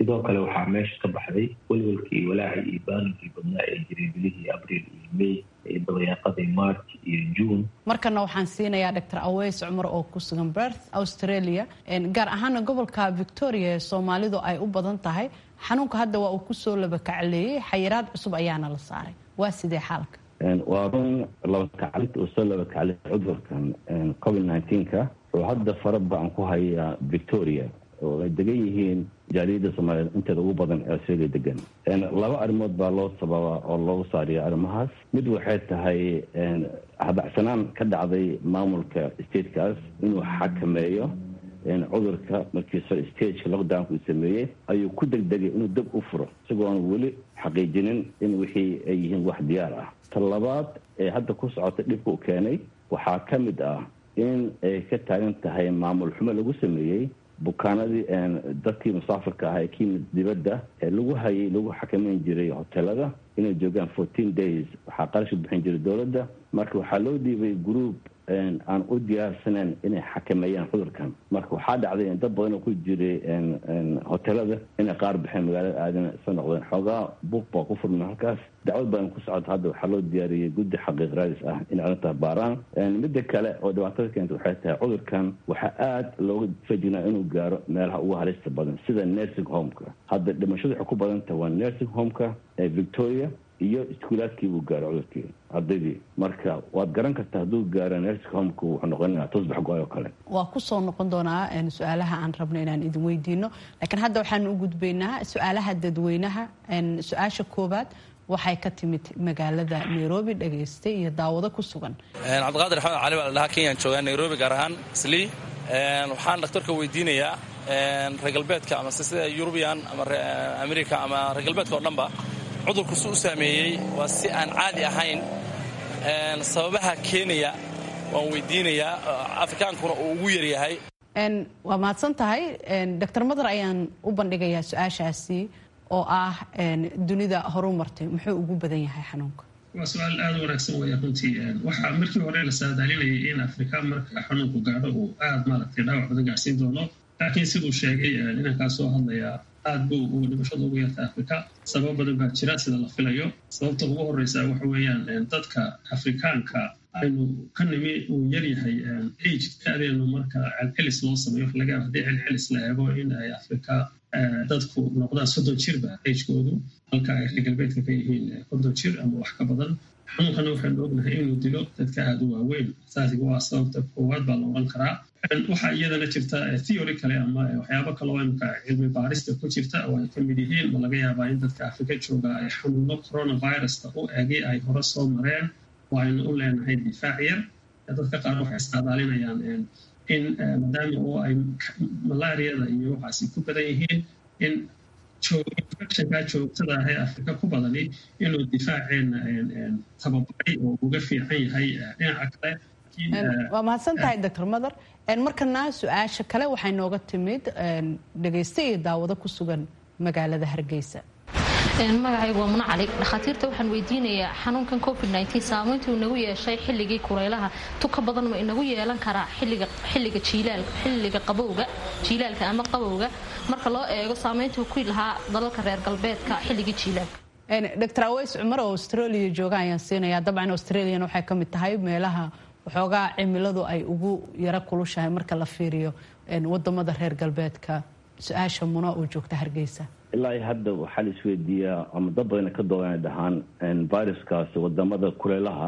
sidoo kale waxaa meesha ka baxday welwelkii iyo walaacii iyo baaninkii badnaa ee jiray bilihii abriil iyo may iyo dabayaaqadii march iyo june markana waxaan siinayaa doctor aweys cumar oo ku sugan berth australia gaar ahaana gobolka victoria ee soomaalidu ay u badan tahay xanuunka hadda waa uu kusoo labakacleeyey xayiraad cusub ayaana la saaray waa sidee xaalka waa run labakaclinta uu soo labakaclay cudurkan covid nneteen-ka oo hadda fara badan ku haya victoria oo ay degan yihiin jaaliyadda soomaaliyeed inteeda ugu badan ee australia degan laba arrimood baa loo sababa oo loogu saariya arrimahaas mid waxay tahay habacsanaan ka dhacday maamulka statekaas inuu xakameeyo cudurka markiiso stageka lockdownka uu sameeyey ayuu ku degdegay inuu deg u furo isagoon weli xaqiijinin in wixii ay yihiin wax diyaar ah ta labaad ee hadda ku socota dhibka u keenay waxaa ka mid ah in ay ka taagan tahay maamul xumo lagu sameeyey bukaanadii dadkii musaafirka ah ee ka yimid dibadda ee lagu hayay lagu xakameyn jiray hotelada inay joogaan fourteen days waxaa qarashka bixin jiray dowladda marka waxaa loo dhiibay group aan u diyaarsaneyn inay xakameeyaan cudurkan marka waxaa dhacday in dad badan oo ku jiray hotelada inay qaar baxeen magaalada aadana soo noqdeen xoogaa buuq baa ku furmay halkaas dacwad badan ku socota hadda waxaa loo diyaariyey guddi xaqiiq raadis ah inay arrintaas baaraan midda kale oo dhibaatada keenta waxay tahay cudurkan waxaa aada looga fejignaa inuu gaaro meelaha ugu halista badan sida nursing homeka hadda dhimashadu waxay ku badan tahay waa nursing homeka ee victoria iyo iskuulaadkii buu gaaro cudurkii ardaydii marka waad garan kartaa hadduu gaaro nursing homeka wuxuu noqonaya tusbax go-ay oo kale waa kusoo noqon doonaa su-aalaha aan rabno inaan idin weydiino laakiin hadda waxaan u gudbaynaa su-aalaha dadweynaha su-aasha koobaad waxay ka timid magaalada nairobi dhageystay iyo daawado ku sugan cabdiqaadir axmed cali baa la dhahaa kenyaan joogaa nairobi gaar ahaan slii waxaan dhakhtarka weydiinayaa reer galbeedka ama sida yurubiyan ama america ama reer galbeedka oo dhanba cudurku si u saameeyey waa si aan caadi ahayn sababaha keenaya waan weydiinayaa afrikaankuna uu ugu yaryahay waa mahadsan tahay doctor madar ayaan u bandhigayaa su-aashaasi oo ah dunida horu martay muxuu ugu badan yahay xanuunka waa su-aal aada u wanaagsan weya runtii waxaa markii hore la saadaalinayay in afrika marka xanuunku gaadho uu aada maaragtay dhaawac badan gaarsiin doono laakiin siduu sheegay inankaa soo hadlayaa aad buu uu dhimashada ugu yarta afrika sabab badan baa jira sida la filayo sababta ugu horeysa waxa weeyaan dadka afrikaanka aynu ka nimi uu yaryahay age ka-deenu marka celcelis loo sameeyo waxa laga yaaba haddii celcelis la eego in ay afrika dadku noqdaan soddon jirba agekoodu halka ay reer galbeedka ka yihiin konton jir ama wax ka badan xanuunkana waxaynu ognahay inuu dilo dadka aada u waaweyn saasiga waa sababta koowaad baa la odhan karaa waxaa iyadana jirta theory kale ama waxyaabo kale oo imka cilmi baarista ku jirta oo ay ka mid yihiin ma laga yaabaa in dadka afrika jooga ay xanuuno coronavirusta u egay ay hore soo mareen oo aynu u leenahay difaac yar dadka qaar waxay isqaadaalinayaan in maadaama oo ay malaariyada iyo waxaasi ku badan yihiin in infectionka joogtada ah ee afrika ku badani inuu difaaceena tababaray oo uga fiican yahay dhinaca kale waa mahadsan tahay doctor mother markana su-aasha kale waxay nooga timid dhegaysta iyo daawado ku sugan magaalada hargeysa magacaygu waa muna cali dhakhaatiirta waxaan weydiinayaa xanuunkan covid saamayntuu inagu yeeshay xilligii kulaylaha tuka badan ma inagu yeelan karaa xilliga xilliga qabowga jiilaalka ama qabowga marka loo eego saamayntuu ku lahaa dalalka reer galbeedka xilligii jiilaalka doctor aweys cumar oo australia jooga ayaan siinayaa dabcan australiana waxay ka mid tahay meelaha waxoogaa cimiladu ay ugu yaro kulushahay marka la fiiriyo wadamada reer galbeedka su-aasha muna oo joogta hargeysa ilaa hadda waxaa la isweydiiyaa ama dad badana ka doodana dhahaan viruskaasi wadamada kuleelaha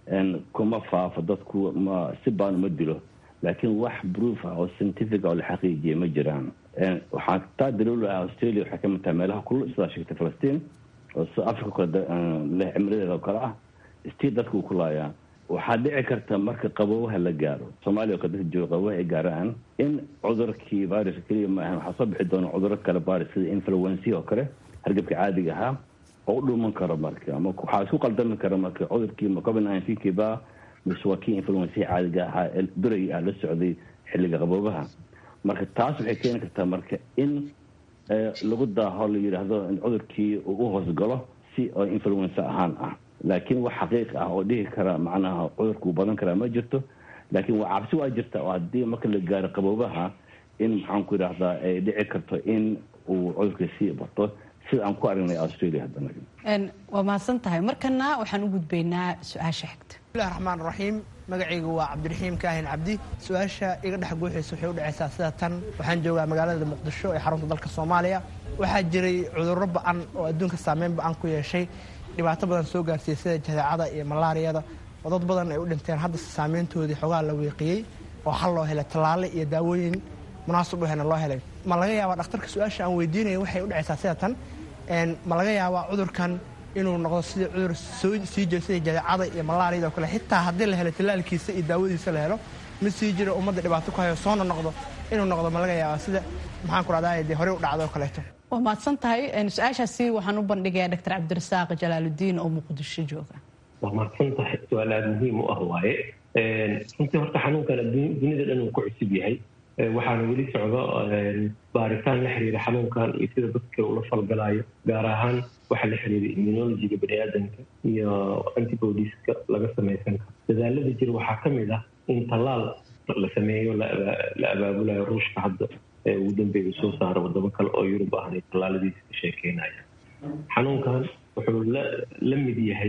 kuma faafo dadku ma si baan uma dilo laakiin wax proof ah oo scientific oo la xaqiijiyay ma jiraan waxaa taa daliilu ah australia waxay kamid tahay meelaha kulul sidaa sheegtay falastiin oo sida africa kale leh cimrideeda oo kale ah stii dadka uu ku laayaa waxaa dhici karta marka qaboobaha la gaaro soomaaliya oo kale dadka jooga qaboobaha ay gaaraan in cudurkii viruska keliya ma ahan waxaa soo bixi doona cuduro kale virus sida influency oo kale hargabka caadiga ahaa oo u dhuuman karo marka ama waxaa isku qaldami kara marka cudurkii covid nineteen ba mise waa kii influency caadiga ahaa ee durayga ah la socday xilliga qaboobaha marka taas waxay keeni kartaa marka in lagu daaho la yidhaahdo in cudurkii uu u hoosgalo si oo influenza ahaan ah laakiin wax xaqiiq ah oo dhihi kara macnaha cudurku badan karaa ma jirto laakiin waa cabsi waa jirta oo haddii marka la gaaro qaboobaha in maxaan ku yidhaahdaa ay dhici karto in uu cudurka sii bato sida aan ku aragnay australia haddana waa mahadsan tahay markana waxaan u gudbaynaa su-aasha xigta bismillahi raxmaan raxiim magacaygu waa cabdiraxiim kaahin cabdi su-aasha iga dhex guuxaysa waxay u dhacaysaa sida tan waxaan joogaa magaalada muqdisho ee xarunta dalka soomaaliya waxaa jiray cudurro ba-an oo adduunka saameyn ba-an ku yeeshay dhibaato badan soo gaarsiiyey sida jadeecada iyo malaariyada oo dad badan ay u dhinteen hadda saameyntoodii xogaa la weeqiyey oo xal loo helay tallaale iyo daawooyin munaasab u hena loo helay ma laga yaabaa dhakhtarka su-aasha aan weydiinaya waxay u dhacaysaa sida tan ma laga yaabaa cudurkan inuu noqdo sidii cudur sii jiro sida jadeecada iyo malaariyada oo kale xitaa haddii la helo tallaalkiisa iyo daawadiisa la helo mid sii jiro ummadda dhibaato ku hayo soona noqdo inuu noqdo ma laga yaabaa sida maxaan ku rahdaa dee horey u dhacdo oo kaleeto waa mahadsan tahay su-aashaasi waxaan u bandhigayaa doctor cabdirasaaq jalaaludiin oo muqdisho jooga waa mahadsan tahay su-aal aada muhiim u ah waaye runtii horta xanuunkan dunida dhan uu ku cusub yahay waxaana weli socdo baaritaan la xiriira xanuunkan iyo sida dadka ula falgalayo gaar ahaan waxa la xiriira immunologiga baniaadanka iyo antibodieska laga samaysan karo dadaalada jira waxaa ka mid ah in tallaal la sameeyo la abaabulayo ruushka hadda ee ugu dambeeya soo saara wadamo kale oo yurub ahna tallaaladiisa ka sheekeynaya xanuunkan wuxuu la mid yahay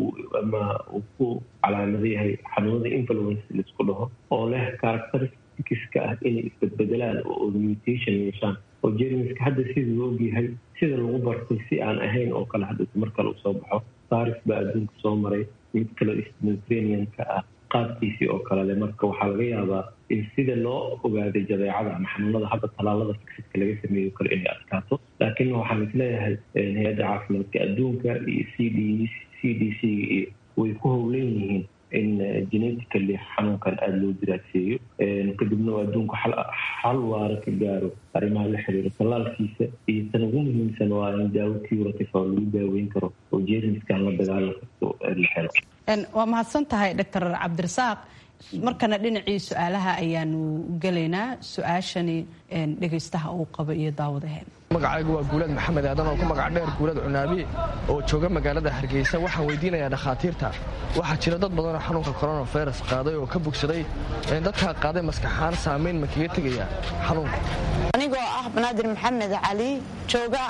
ama uu ku calaamado yahay xanuunada influence laisku dhaho oo leh characteristiska ah inay isbedbedelaan oo mutation yeeshaan oo jermiska hadda sidii la ogyahay sida lagu bartay si aan ahayn oo kale hadda mar kale uu soo baxo saris baa adduunka soo maray mid kale mediterranean-ka ah qaabkiisii oo kalele marka waxaa laga yaabaa in sida loo ogaaday jadeecada ama xanuunada hadda tallaalada fixiska laga sameeyo kale inay adkaato laakiin waxaan isleeyahay hay-adda caafimaadka adduunka iyo c d c d c iyo way ku howlan yihiin in genetically xanuunkan aada loo diraaseeyo kadibna adduunku xal waara ka gaaro arrimaha la xiriira tallaalkiisa iyo tan ugu muhiimsan waa in daawo curative oo lagu daaweyn karo oo jermiskan la dagaalan karto la helo waa mahadsan tahay doctor cabdirasaaq markana dhinacii su-aalaha ayaanu gelaynaa su-aashani dhegaystaha uu qabo iyo daawadaheen magacaygu waa guulaad maxamed aadan oo ku magac dheer guulad cunaabi oo jooga magaalada hargeysa waxaan weydiinayaa dhakhaatiirta waxaa jira dad badan oo xanuunka coronavirus qaaday oo ka bogsaday dadkaa qaaday maskaxaan saamayn ma kaga tegaya xanuunka anigoo ah banaadir maxamed cali jooga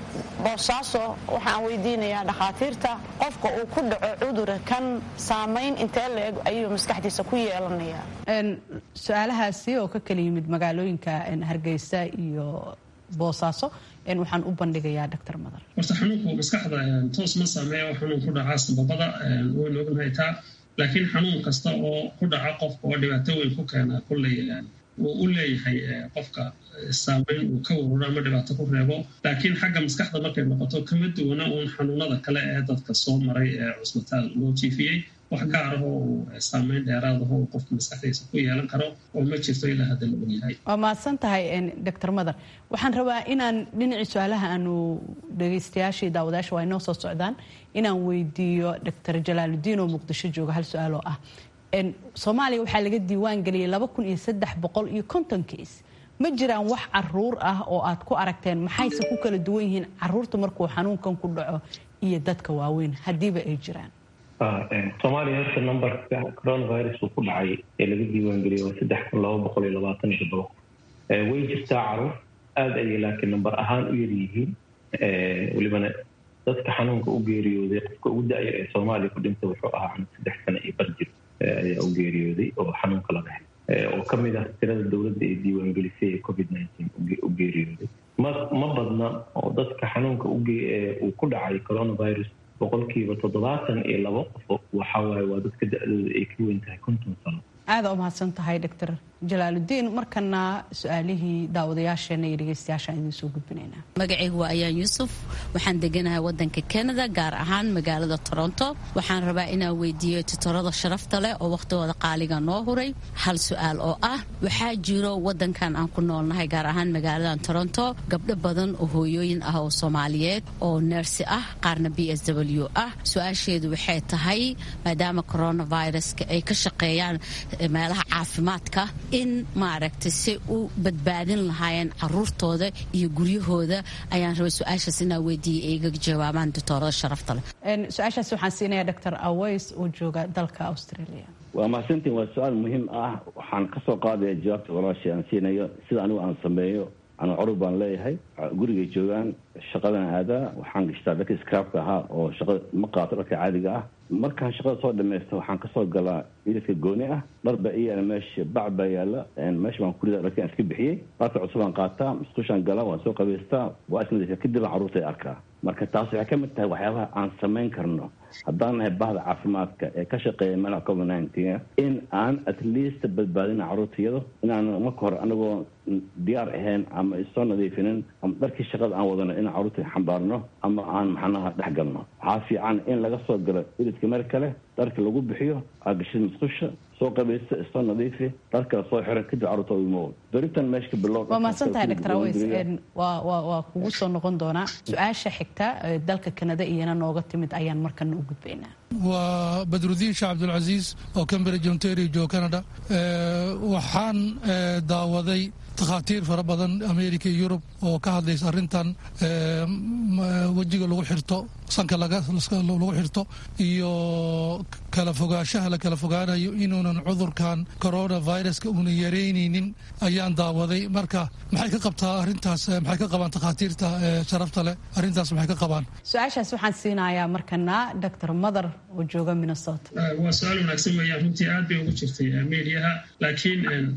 boosaaso waxaan weydiinayaa dhakhaatiirta qofka uu ku dhaco cudura kan saamayn intee la-eg ayuu maskaxdiisa ku yeelanayaa su-aalahaasi oo ka kala yimid magaalooyinka hargeysa iyo boosaaso waxaan u bandhigayaa doctor madar horta xanuunku maskaxda toos ma saameeya xanuun ku dhacaa sababada waynu ognahay taa laakiin xanuun kasta oo ku dhaca qofka oo dhibaato weyn ku keena kulley wuu u leeyahay qofka saameyn uu ka waruro ama dhibaato ku reebo laakiin xagga maskaxda markay noqoto kama duwana uun xanuunada kale ee dadka soo maray ee cusbitaal loo jiifiyey wax gaarahoo uu saameyn dheeraadaho uu qofka maskaxdiisa ku yeelan karo oo ma jirto ilaa hadda la ogyahay waa mahadsan tahay doctor madar waxaan rabaa inaan dhinacii su-aalaha aanu dhegaystayaashii daawadayaasha waa inoo soo socdaan inaan weydiiyo doctor jalaaludiin oo muqdisho jooga hal su-aal oo ah soomaaliya waxaa laga diiwaan geliyay laba kun iyo saddex boqol iyo konton keis ma jiraan wax caruur ah oo aad ku aragteen maxayse ku kala duwan yihiin caruurta markuu xanuunkan ku dhaco iyo dadka waaweyn haddiiba ay jiraan soomaaliya horta numberka coronavirus uu ku dhacay ee laga diiwaangeliyay waa saddex kun laba boqol iyo labaatan iyo toddoba way jirtaa caruur aada ayay laakiin number ahaan u yaryihiin welibana dadka xanuunka u geeriyooday qofka ugu da-ya ee soomaaliya ku dhintay wuxuu ahaa cunug saddex sano iyo bar jir ayaa u geeriyooday oo xanuunka laga helay oo ka mid ah tirada dowladda ee diiwaangelisay ee covid nineteen u geeriyooday ma ma badna oo dadka xanuunka uu ku dhacay coronavirus boqolkiiba toddobaatan iyo labo qofo waxaa waaye waa dadka da-dooda ay ka weyn tahay konton sano aada u mahadsan tahay doctor jalaaludiin markana su-aalihii daawadayaasheena iyo dhegeystayaashaan idiin soo gudbinaynaa magacaygu waa ayaan yuusuf waxaan deganahay wadanka canada gaar ahaan magaalada toronto waxaan rabaa inaan weydiiyo tutorada sharafta leh oo wakhtigooda qaaliga noo huray hal su-aal oo ah waxaa jiro wadankan aan ku noolnahay gaar ahaan magaaladan toronto gabdho badan oo hooyooyin ah oo soomaaliyeed oo neersi ah qaarna b s w ah su-aasheedu waxay tahay maadaama coronaviruska ay ka shaqeeyaan meelaha caafimaadka in maaragtay si u badbaadin lahaayeen caruurtooda iyo guryahooda ayaan rabay su-aashaas inaa weydiiyay ay iga jawaabaan doctoorada sharafta leh su-aashaas waxaan siinayaa doctor aways oo jooga dalka australia waa mahadsantiin waa su-aal muhiim ah waxaan kasoo qaadaya jawaabta walaashii aan siinayo sida anigu aan sameeyo anu curub baan leeyahay gurigay joogaan shaqadan aadaa waxaan gashtaa dharka scraabka ahaa oo shaqada ma qaato dharka caadiga ah markaan shaqada soo dhamaysta waxaan kasoo galaa iridka gooni ah dhar baa i yaala meesha bac baa yaala meesha baan kurida dharkaan iska bixiyey dharka cusubaan qaataa musqushaan galaa waan soo qabaystaa waa isnadiifa kadib aan carruurta arkaa marka taas waxay ka mid tahay waxyaabaha aan samayn karno haddaan nahay bahda caafimaadka ee ka shaqeeya meelaha covid nineteen in aan at least badbaadina carruurtayado inaan marka hore anagoo diyaar ahayn ama isoo nadiifinin ama dharkii shaqada aan wadano inaan carruurta xambaarno ama aan maxanaha dhex galno waxaa fiican in laga soo galo iridka meel kale dharka lagu bixiyo aagashada musqusha soo qabaysta isoo nadiifi dhar kale soo xiran kadib carruurta imo beritan meesha ka bilow waa mahadsantahay dr aweys waa waa waa kugu soo noqon doonaa su-aasha xigta dalka kanada iyana nooga timid ayaan markana u gudbaynaa waa badrudiin sheekh cabdulcasiis oo cambridge ontario joo canada waxaan daawaday takhaatiir fara badan america iyo yurub oo ka hadlaysa arrintan wejiga lagu xirto sanka lagu xirto iyo kala fogaanshaha la kala fogaanayo inuunan cudurkan coronaviruska una yaraynaynin ayaan daawaday marka maxay ka qabtaa arrintaas maxay ka qabaan takhaatiirta sharafta leh arrintaas maxay ka qabaan su-aashaas waxaan siinayaa markana dr mother oo jooga minnesota waa su-aal wanaagsan weeyaan runtii aad bay ugu jirtay mediaha laakiin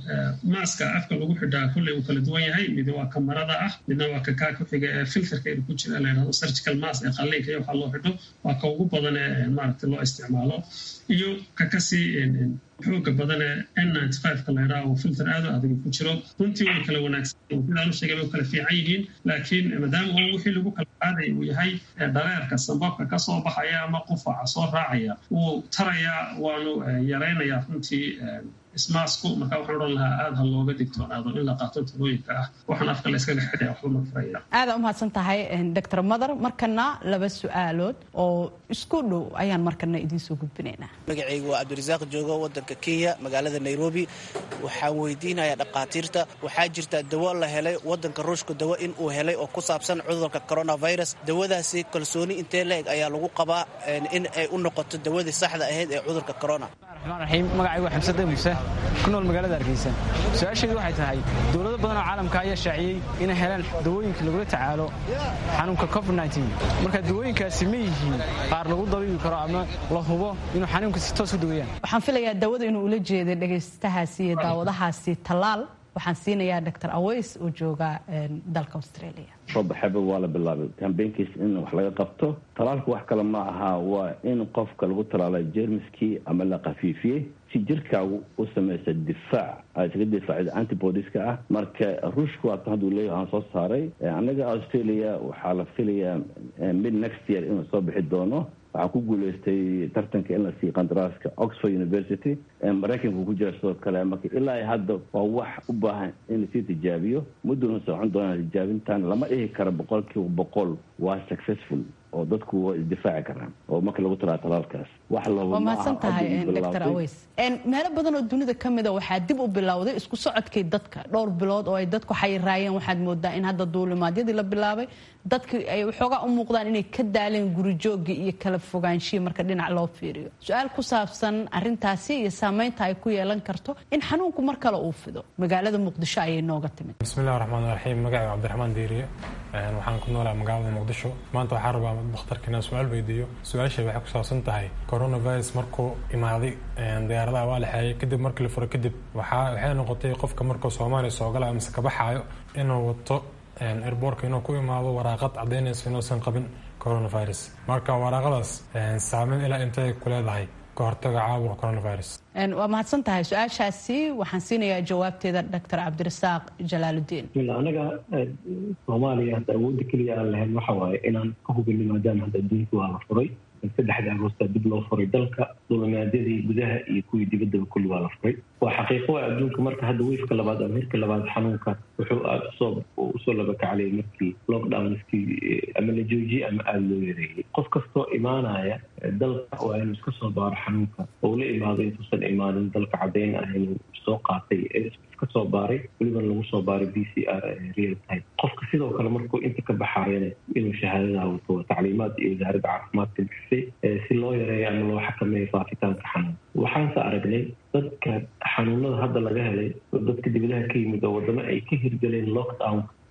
maaska afka lagu xidhaa kulley uu kala duwan yahay mid waa kamarada ah midna waa kakaa ku xiga ee filterka ku jira la yidhahdo surgical mask ee qalliinka iyo waxaa loo xidho waa ka ugu badan ee maaragtay loo isticmaalo iyo ka kasii xooga badan ee n ninety five-ka la yidhaha oo filter aad u adag ku jiro runtii way kala wanaagsan sidaan u sheegay way kala fiican yihiin laakiin maadaama uu wixii lagu kala qaadaya uu yahay dhareerka sambabka ka soo baxaya ama qufaca soo raacaya wuu tarayaa waanu yaraynayaa runtii ismaasku marka waxaan odhan lahaa aada ha looga digtoonaado in la qaato talooyinka ah waxaan afka la iskaga xidhaya waxba ma faraya aada u mahadsan tahay dr mother markana laba su-aalood oo isku dhow ayaan markana idiinsoo gudbinaynaa magacaygu waa cabdirasaaq joogo wadanka kenya magaalada nairobi waxaan weydiinayaa dhakhaatiirta waxaa jirta dawo la helay wadanka ruushka dawo in uu helay oo ku saabsan cudurka coronavirus dawadaasi kalsooni intee la-eg ayaa lagu qabaa in ay u noqoto dawadii saxda ahayd ee cudurka corona raxiim magacaygu waa xamsade muuse ku nool magaalada hargeysa su-aasheedu waxay tahay dowlado badan oo caalamka ayaa shaaciyey inay helaan dawooyinka lagula tacaalo xanuunka covid marka dawooyinkaasi ma yihiin qaar lagu dabiibi karo ama la hubo inuu xanuunka si toos u dawayaan waxaan filayaa dawada inuu ula jeeday dhegaystahaasi iyo daawadahaasi tallaal waxaan siinayaa dr aweys oo jooga dalka australia soobaxaba waa la bilaabay kambeynkiis in wax laga qabto talaalka wax kale ma aha waa in qofka lagu talaalay jermiskii ama la khafiifiyey si jirkaagu u samaysa difaac ay isaga difaacda antibodiska ah marka ruushka waatan hadduu leeyahay aan soo saaray annaga australia waxaa la filayaa mid next year inuu soo bixi doono waxaa ku guuleystay tartanka in la siiyo qandaraaska oxford university maraykanka ku jira sidoo kale marka ilaa hadda waa wax u baahan in lasii tijaabiyo mudduna socon doonaa tijaabintan lama dhihi karo boqol kiiba boqol waa successful oo dadku waa isdifaaci karaan oo marka lagu talaa talaalkaas wax waa mahadsan tahay dr aweys meelo badan oo dunida ka mida waxaa dib u bilowday isku socodkii dadka dhowr bilood oo ay dadku xayiraayeen waxaad moodaa in hadda duulimaadyadii la bilaabay dadki ay waxoogaa u muuqdaan inay ka daaleen gurijoogii iyo kala fogaanshihi marka dhinac loo fiiriyo su-aal ku saabsan arintaasi iyo saameynta ay ku yeelan karto in xanuunku mar kale uu fido magaalada muqdisho ayay nooga timid bismillahi raxmaan raxiim magacayga cabdiraxmaan diiriye waxaan ku noolaa magaalada muqdisho maanta waxaa rabaa dakhtarka inaan su-aal weydiiyo su-aasha waxay ku saabsan tahay coronavirus markuu imaaday diyaaradaha waa la xeeyay kadib markii la furo kadib waxay noqotay qofka markuu soomaaliya soo galaya mise ka baxaayo inuu wato airboortka inuu ku imaado waraaqad caddaynaysa inuusan qabin coronavirus marka waraaqadaas saameyn ilaa intay ku leedahay ka hortaga caabuqa coronavirus waa mahadsan tahay su-aashaasi waxaan siinayaa jawaabteeda dr cabdirasaaq jalaaludiin anaga soomaaliya hadda awoodda keliya aan lahayn waxa waaye inaan ka hubino maadaama hadda adduunka waa la furay saddexda agoosta dib loo furay dalka dulimaadyadii gudaha iyo kuwii dibaddaba kulli waa la furay waa xaqiiqo waa adduunka marka hadda wiifka labaad ama hirka labaad xanuunka wuxuu aada usoo usoo labakaclay markii lockdownskii ama la joojiyey ama aada loo yareeyey qof kastoo imaanaya dalka waa inuu iska soo baaro xanuunka oo la imaado intuusan imaanin dalka caddayn ah inuu soo qaatay iska soo baaray welibana lagu soo baaray b c r real time qofka sidoo kale markuu inta ka baxaayana inuu shahaadadaha wato waa tacliimaad iyo wasaaradda caafimaadka bixisay si loo yareeyo ama loo xakameeyo faafitaanka xanuun waxaanse aragnay dadka xanuunada hadda laga helay oo dadka dibadaha ka yimid oo wadamo ay ka hirgaleen lockdown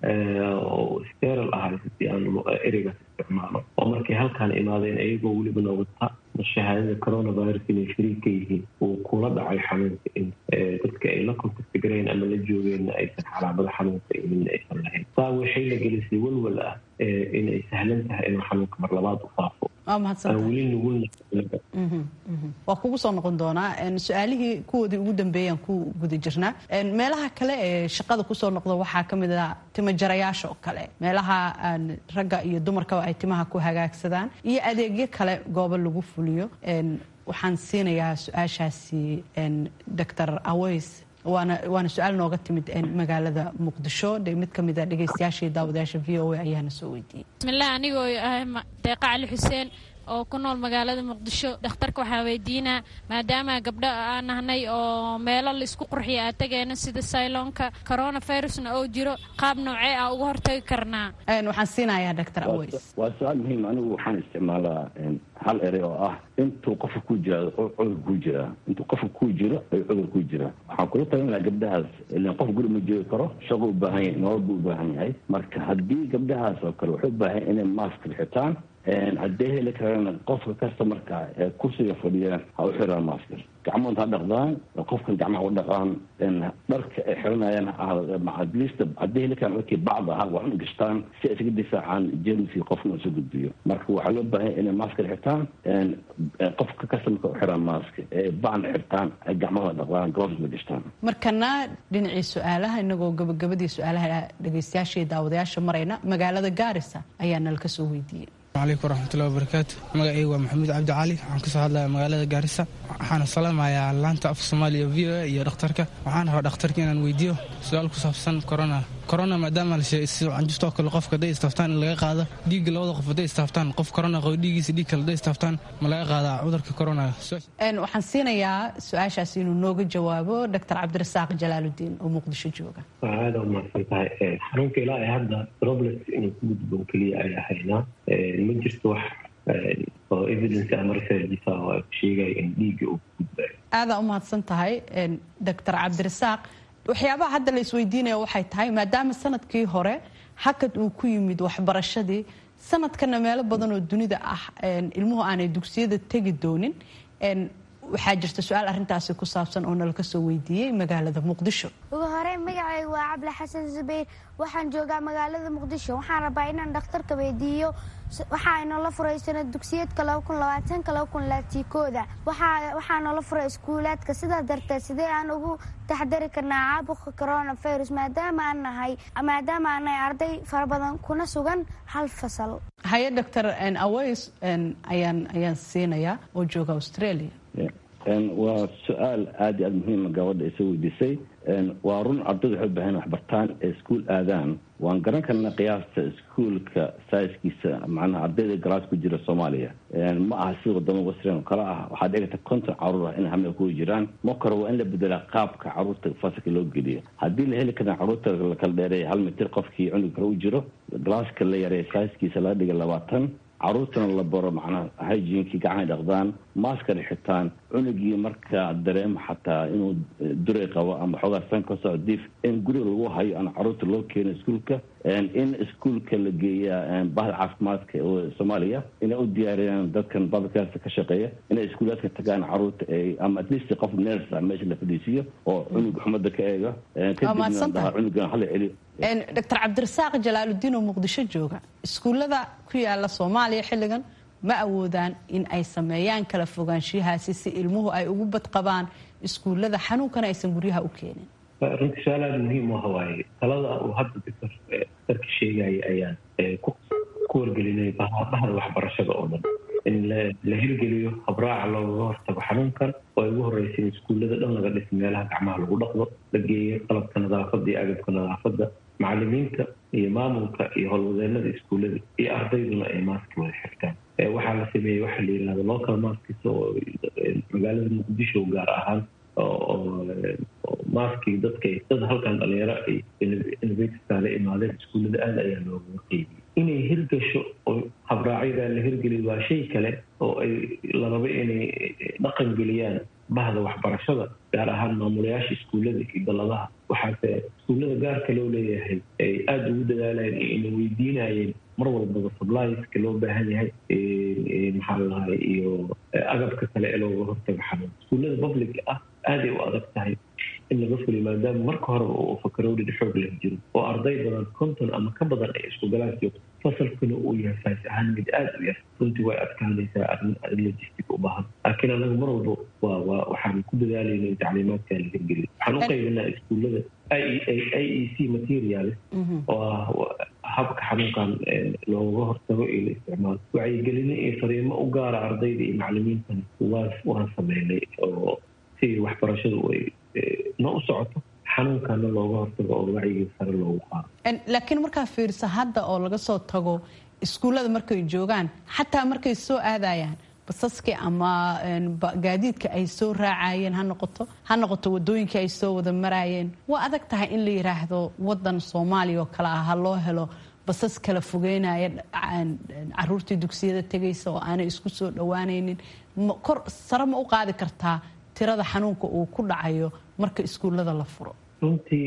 oo steral ahay si aan ereygaas isticmaalo oo markay halkaan imaadeen iyagoo weliba wata shahaadada coronavirus inay shariik ka yihiin uu kula dhacay xanuunka in dadka ay la contacti gareen ama la joogeenna aysan calaamado xanuunka imin aysan lahayn saa waxay la gelisay walwal ah inay sahlan tahay inuu xanuunka mar labaad u faafo aan weli nugulna waa kugu soo noqon doonaa su-aalihii kuwoodii ugu dambeeyaan ku guda jirnaa meelaha kale ee shaqada kusoo noqda waxaa ka mid ah timajarayaasha oo kale meelaha ragga iyo dumarkaba ay timaha ku hagaagsadaan iyo adeegyo kale goobo lagu fuliyo waxaan siinayaa su-aashaasi doctor aweys waana waana su-aal nooga timid magaalada muqdisho mid ka mid a dhegeystayaashii daawadayaasha v o a ayaana soo weydiiyey bismillaah anigoo ah deeqa cali xuseen oo ku nool magaalada muqdisho dhakhtarka waxaa weydiinaa maadaama gabdho aan nahnay oo meelo laisku qurxiya aad tageena sida sayloonka coronavirusna oo jiro qaab noocee ah uga hortagi karnaa waxaan siinayaa doctor aweys waa su-aal muhiim anigu waxaan isticmaalaa hal erey oo ah intuu qofka ku jira cudur ku jira intuu qofka ku jiro ayuu cudur ku jira waxaan kula talin lahaa gabdhahaas ilan qof guri ma joogi karo shaqo u baahan yahay nolol buu u baahan yahay marka haddii gabdhahaas oo kale waxay u baahan inay mask xitaan haddee heli karana qofka customarka ee kursiga fadhiya ha u xiraan masker gacmood ha dhaqdaan qofkan gacmaha u dhaqaan dharka ay xiranayaan atleast haddii heli karaan markii bacd aha waa in gashtaan si ay isaga difaacaan jermskii qofna isu gudbiyo marka waxaa loo baahan inay masker xirtaan qofka customarka u xiraan mask ee bacna xirtaan ay gacmahooda dhaqdaan gloves gashtaan markana dhinacii su-aalaha inagoo gabagabadii su-aalaha dhegeystayaashii daawadayaasha marayna magaalada gaarisa ayaa nalka soo weydiiyey alaykum waraxmatullahi wabarakaatu magacaygu waa maxamuud cabdi cali waxaan kasoo hadlaya magaalada gaarisa waxaana salaamayaa laanta afka soomaaliya v o a iyo dhakhtarka waxaan rabaa dhakhtarka inaan weydiiyo su-aal ku saabsan corona corona maadaama la sheegay si canjustoo kale qofka hadday istaaftaan in laga qaado dhiigga labada qof hadday istaaftaan qof corona qabo dhiiggiisa dhiig kale hadday istaaftaan ma laga qaadaa cudurka corona waxaan siinayaa su-aashaas inuu nooga jawaabo doctor cabdirasaaq jalaaludiin oo muqdisho jooga aada u mahadsan tahay xanuunka ilaa ay hadda robles inuu ku gudbo keliya ay ahaynaa ma jirto wax oo evidence ama researchisa oo ay sheegaya in dhiigga uu ku gudbayo aadaa u mahadsan tahay doctor cabdirasaaq waxyaabaha hadda la isweydiinaya waxay tahay maadaama sanadkii hore hakad uu ku yimid waxbarashadii sanadkana meelo badan oo dunida ah ilmuhu aanay dugsiyada tegi doonin waxaa jirta su-aal arintaasi ku saabsan oo nala kasoo weydiiyey magaalada muqdisho ugu horey magacaygu waa cabdi xasan zubayr waxaan joogaa magaalada muqdisho waxaan rabaa inaan dhakhtarka weydiiyo waxaa inoola furay sanad dugsiyeedka kooda waxaa noola furay iskuulaadka sidaa darteed sidee aan ugu taxdari karnaa caabuqa coronavirus maadaama aan nahay maadaama aan nahay arday fara badan kuna sugan hal fasal haye doctor aways ayaan ayaan siinayaa oo jooga australia waa su-aal aada iyo aada muhiima gabadha isa weydiisay waa run ardayda waxay u baahan waxbartaan ee iskuol aadaan waan garan karnaa qiyaasta iskuolka saiskiisa macnaha ardayda galaas ku jira soomaaliya ma aha sida wadamo western oo kale ah waxaa dhici karta konton caruur ah in hame kuwa jiraan ma kore waa in la bedelaa qaabka caruurta fasalka loo geliyo haddii la heli karaa caruurta la kala dheereeya hal mitir qofkii cunug kale u jiro galaaska la yareeya saiskiisa laga dhiga labaatan caruurtana la baro macnaha hygiinkii gacanay dhaqdaan maaskar xitaan cunugii markaa dareemo xataa inuu duray qabo ama xoogaa san ka soo diif in guriga lagu hayo aan caruurta loo keeno iskuolka in iskuolka la geeyaa bahda caafimaadka oo soomaaliya inay u diyaariyaan dadkan babakaasa ka shaqeeya inay iskuulaadka tagaan caruurta ama at least qof ners ah meesha la fadhiisiiyo oo cunug xumada ka eega kadibna cunugan hala celiyo doctor cabdirasaaq jalaaludiin oo muqdisho jooga iskuullada ku yaala soomaaliya xilligan ma awoodaan in ay sameeyaan kala fogaanshiyahaasi si ilmuhu ay ugu badqabaan iskuullada xanuunkana aysan guryaha u keenin runtii su-aal aada muhiim u hawaaye talada uu hadda doctor darka sheegaya ayaan ku wargelinay bahda waxbarashada oo dhan in la hirgeliyo habraaca loogaga hortago xanuunkan oo ay ugu horeysa in iskuullada dhan laga dhis meelaha gacmaha lagu dhaqdo la geeyo qalabka nadaafadda iyo agabka nadaafadda macalimiinta iyo maamulka iyo howlwadeenada iskuullada iyo ardayduna ay maaski wada xirtaan waxaa la sameeyey waxaa la yidhahda local maskis oo magaalada muqdisho gaar ahaan oo maskii dadka dad halkan dhalinyaro ay innovatorska la imaadeen iskuullada aada ayaa loogaga qeybiyey inay hirgasho oo habraacyadaa la hirgeliyo waa shay kale oo ay la rabo inay dhaqan geliyaan bahda waxbarashada gaar ahaan maamulayaasha iskuullada iyo daladaha waxaase iskuullada gaarka loo leeyahay ay aada ugu dadaalayeen ina weydiinayeen mar walbaba sublieska loo baahan yahay maxaa lalahay iyo agabka kale ee looga hortago xanuun iskuullada public ah aaday u adag tahay in laga fuliyo maadaama marka horeba uu fakarowdhida xoog leh jiro oo arday badan konton ama ka badan ay isku galaan joogto fasalkuna uu yahay faas ahaan mid aada u yar runtii way adkaanaysaa arrin logistic u baahan laakiin anagu mar walba waa waa waxaan ku dadaalayna in tacliimaadka la hirgeliyo waxaan u qaybinaa iskuullada i e c materials oo ah habka xanuunkan looga hortago iyo la isticmaalo wacyigelino iyo fariimo u gaara ardayda iyo maclimiintana waa waan sameynay oo si waxbarashadu ay na u socoto xanuunkana looga hortago oo wacyiga sare loogu qaado laakiin markaa fiirsa hadda oo laga soo tago iskuullada markay joogaan xataa markay soo aadayaan basaskii ama gaadiidka ay soo raacayeen ha noqoto ha noqoto wadooyinkii ay soo wada maraayeen waa adag tahay in la yidhaahdo wadan soomaaliya oo kale ah ha loo helo basas kala fogeynaya caruurtii dugsiyada tegaysa oo aanay isku soo dhowaanaynin kor sare ma u qaadi kartaa tirada xanuunka uu ku dhacayo marka iskuullada la furo runtii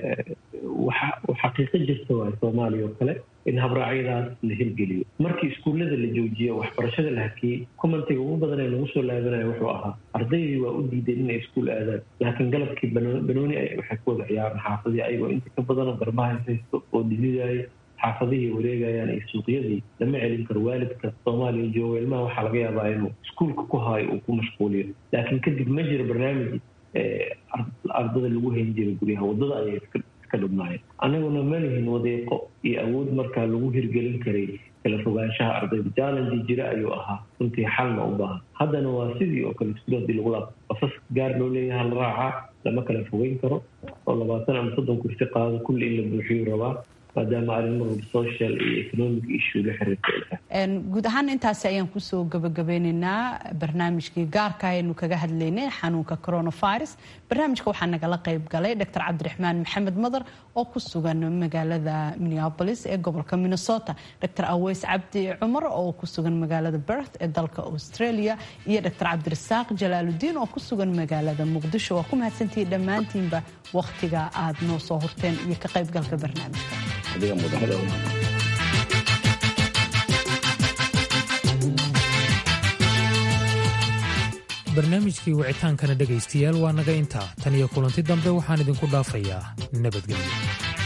xaqiiqo jirta waa soomaaliya oo kale in habraacyadaas la hirgeliyo markii iskuullada la joojiyo waxbarashada la hakiyey commentiga ugu badan ee lagu soo laabanaya wuxuu ahaa ardaydii waa u diideen inay iskuul aadaan laakiin galabkii banooni waxay ku wada ciyaaraan xaafadii ayagoo inta ka badanoo garbaha haysto oo dhididaya xaafadihii wareegayaan iyo suuqyadii lama celin karo waalidka soomaaliya jooga ilmaha waxaa laga yaabaa inuu iskuulka ku haayo uu ku mashquuliyo laakiin kadib ma jiro barnaamij ardada lagu hayn jiray guryaha waddada ayay iska dhubnaayeen annaguna ma lihin wadeeqo iyo awood markaa lagu hirgelin karay kala fogaanshaha ardayda challenge jira ayuu ahaa runtii xalna u baahan haddana waa sidii oo kale iskuul hadii lagu laab basas gaar loo leeyaha la raacaa lama kala fogeyn karo oo labaatan ama soddon kursi qaado kulli in la buuxiyu rabaa maadaama arrimaha social iyo economic issue la xiriirta guud ahaan intaasi ayaan kusoo gabagabeyneynaa barnaamijkii gaarka aynu kaga hadlaynay xanuunka coronavirus barnaamijka waxaa nagala qayb galay dr cabdiraxmaan maxamed madar oo ku sugan magaalada minneapolis ee gobolka minnesota dr aweys cabdi cumar oo ku sugan magaalada berth ee dalka australia iyo dr cabdirasaaq jalaaludiin oo ku sugan magaalada muqdisho waa ku mahadsantihiin dhammaantiinba wakhtiga aad noo soo horteen iyo ka qaybgalka barnaamijka barnaamijkii wicitaankana dhegaystayaal waa naga intaa tan iyo kulanti dambe waxaan idinku dhaafayaa nabadgelyo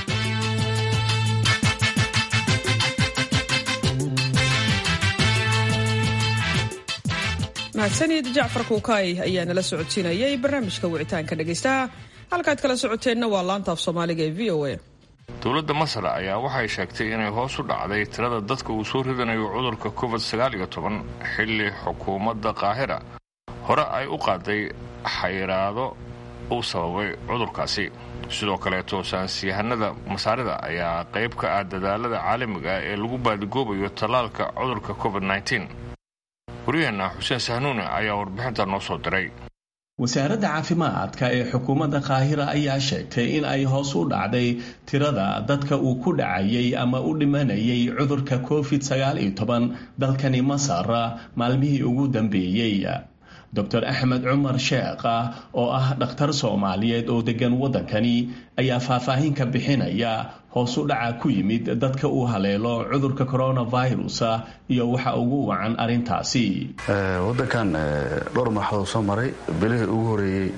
mahadsanid jacfar kuukay ayaa nala socodsiinayay barnaamijka wicitaanka dhegaystaha halkaad kala socoteenna waa laanta af soomaaliga ee v o a dowladda masar ayaa waxay sheegtay inay hoos u dhacday tirada dadka uu soo ridanayo cudurka covid sagaaliyo toban xilli xukuumadda qaahira hore ay u qaaday xayiraado uu sababay cudurkaasi sidoo kaleeto saansiyahanada masaarida ayaa qayb ka ah dadaalada caalamiga ah ee lagu baadigoobayo tallaalka cudurka covid wariyeenna xuseen sahnuune ayaa warbixinta noo soo diray wasaaradda caafimaadka ee xukuumadda qaahira ayaa sheegtay in ay hoos u dhacday tirada dadka uu ku dhacayay ama u dhimanayay cudurka covid sagaal iyo toban dalkani masar maalmihii ugu dambeeyey doctor axmed cumar sheekh oo ah dhakhtar soomaaliyeed oo degan waddankani ayaa faahfaahin ka bixinaya hoos u dhaca ku yimid dadka uu haleelo cudurka coronavirus iyo waxa ugu wacan arrintaasi waddankan dhowr marxadood soo maray bilihii ugu horeeyey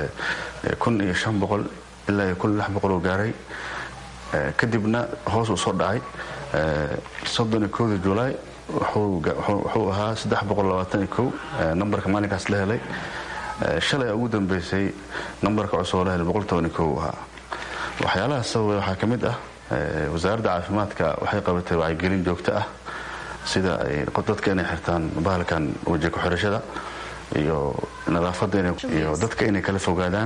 kun iyo shan boqol ilaa iyo kun iyo lix boqol oo gaaray kadibna hoos uu soo dhacay soddon iyo kowdii julaay wuxuu ahaa saddex boqol labaatan iyo kow nambarka maalinkaas la helay shalay ugu dambeysay nambarka cusub oo la helay boqol toban iyo kow ahaa waxyaalaha sababay waxaa ka mid ah wasaaradda caafimaadka waxay qabatay wacyigelin joogto ah sida dadka inay xirtaan bahalkan weji ku-xirashada iyo nadaafadda iyo dadka inay kala fogaadaan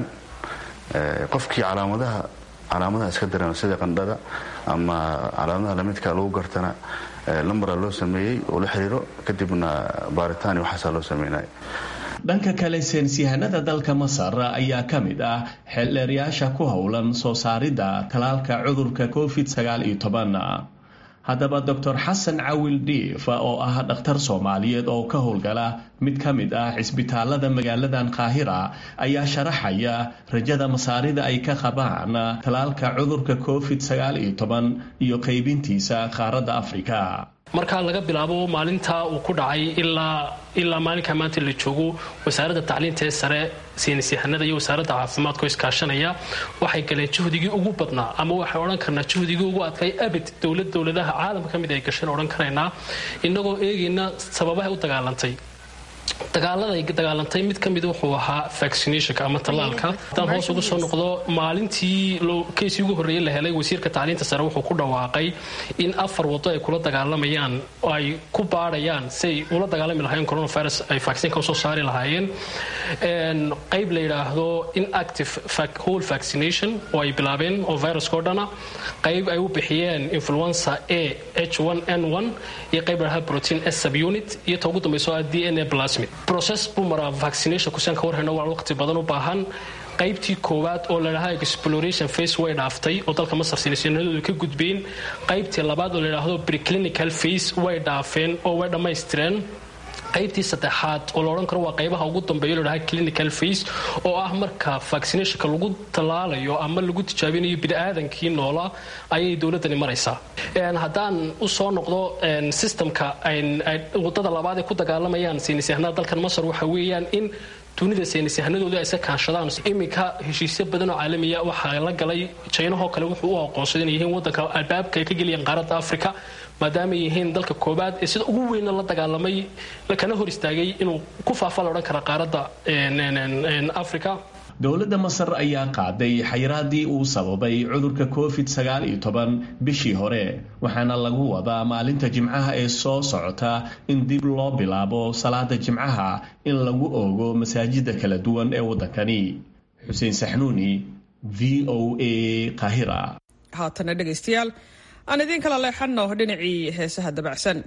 qofkii calaamadaha calaamadaha iska dareema sida qandhada ama calaamadaha lamidka lagu gartana lambara loo sameeyey oo la xiriiro kadibna baaritaan iyo waxaasaa loo sameynaya dhanka kale seensyahanada dalka masar ayaa ka mid ah xeeldheeryaasha ku howlan soo saaridda talaalka cudurka covid sagaal iyo toban haddaba doctor xasan cawil dhiif oo ah dhakhtar soomaaliyeed oo ka howlgala mid ka mid ah cisbitaalada magaaladan qaahira ayaa sharaxaya rajada masaarida ay ka qabaan talaalka cudurka covid sagaal iyo toban iyo qaybintiisa qaaradda afrika marka laga bilaabo maalinta uu ku dhacay ilaa ilaa maalinka maanta la joogo wasaaradda tacliinta ee sare saynisyahanada iyo wasaaradda caafimaadka oo iskaashanaya waxay galeen juhdigii ugu badnaa ama waxay odhan karnaa juhdigii ugu adkay abid dowlad dowladaha caalamka ka mid ay gasheen odhan karaynaa innagoo eegayna sababahay u dagaalantay dagaaladay dagaalantay mid ka mid wuxuu ahaa vaccinationka ama tallaalka haddaan hoos uga soo noqdo maalintii keysii ugu horreeyey la helay wasiirka tacliinta sare wuxuu ku dhawaaqay in afar wado ay kula dagaalamayaan oo ay ku baadhayaan siay ula dagaalami lahaayeen coronavirus ay vaccinka usoo saari lahaayeen qayb la yidhaahdo inactive whole vaccination oo ay bilaabeen oo viruska o dhana qayb ay u bixiyeen influenza a h n iyo qayb la protein s subunit iyo ta ugu dambayso ah d n a plasmid process buu maraa vaccination kusaan ka warhayno waa waqti badan u baahan qaybtii koowaad oo ladhahaa exploration face way dhaaftay oo dalka masar sinisiinadoodu ka gudbeen qaybtii labaad oo ladhaahdo preclinical face way dhaafeen oo way dhammaystireen qaybtii saddexaad oo la odhan karo waa qaybaha ugu dambeeyo ladhaha clinical face oo ah marka vaccinationka lagu tallaalayo ama lagu tijaabinayo biniaadankii noola ayay dowladani maraysaa haddaan usoo noqdo systemka wadada labaad ay ku dagaalamayaan saynisyahanada dalkan masar waxa weeyaan in dunida saynisyahanadooda ay iska kaanshadaan iminka heshiisyo badan oo caalamiya waxaa la galay jaynahoo kale wuxuu u aqoonsaday inay yihiin wadanka albaabka ay ka geliyeen qaaradda africa maadaama ay yihiin dalka koobaad ee sida ugu weynna la dagaalamay kana hor istaagay inuu ku faafa la odhan kara qaaradda africa dowladda masar ayaa qaaday xayiraadii uu sababay cudurka covid sagaal iyo toban bishii hore waxaana lagu wadaa maalinta jimcaha ee soo socota in dib loo bilaabo salaada jimcaha in lagu oogo masaajida kala duwan ee waddankani xuseen saxnuuni v o a qahira haatana dhegaystayaal aan idiin kala leexanno dhinacii heesaha dabacsan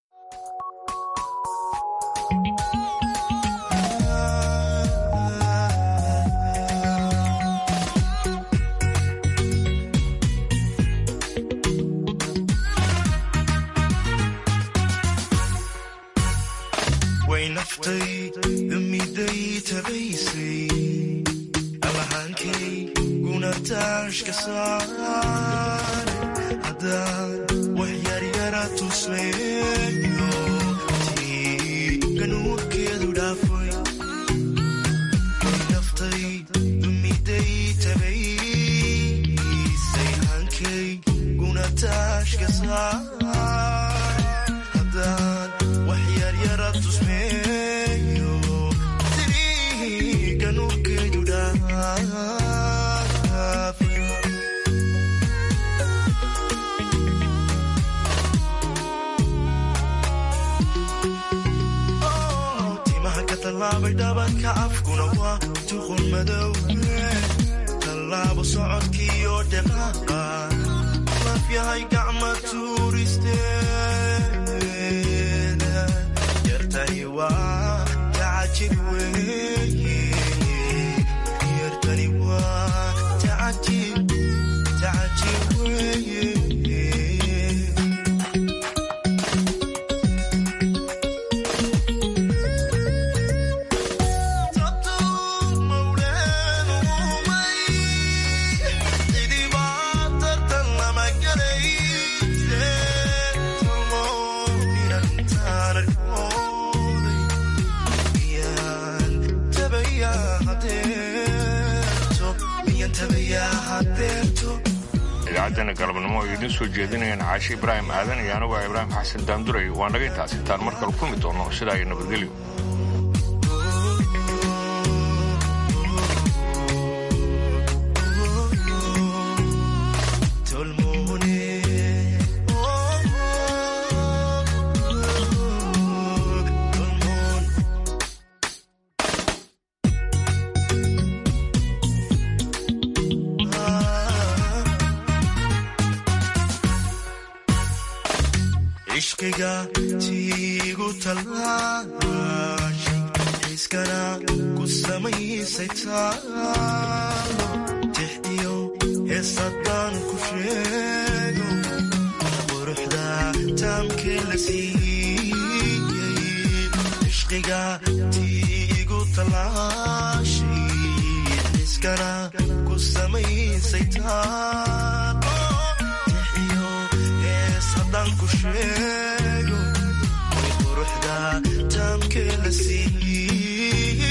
idaacaddeena galabnimo ay idiin soo jeedinayaan caashi ibraahim aadan iyo anugu ibraahim xasan daanduray waa naga intaas intaan mar kale kulmi doonno sidaa iyo nabadgelyo ishqiga tiigu talaashi xiiskana ku samaysay taalo tix iyo heesadaan ku sheego quruxda samaysay taalo tixiyo hees haddaan ku sheego way quruxda taamkee la siiyey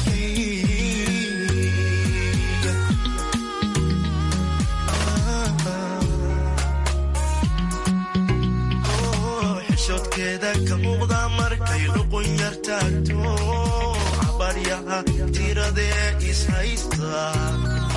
xishoodkeeda ka muuqda markay luqun yar taagto cabaryaha tiradee is haysta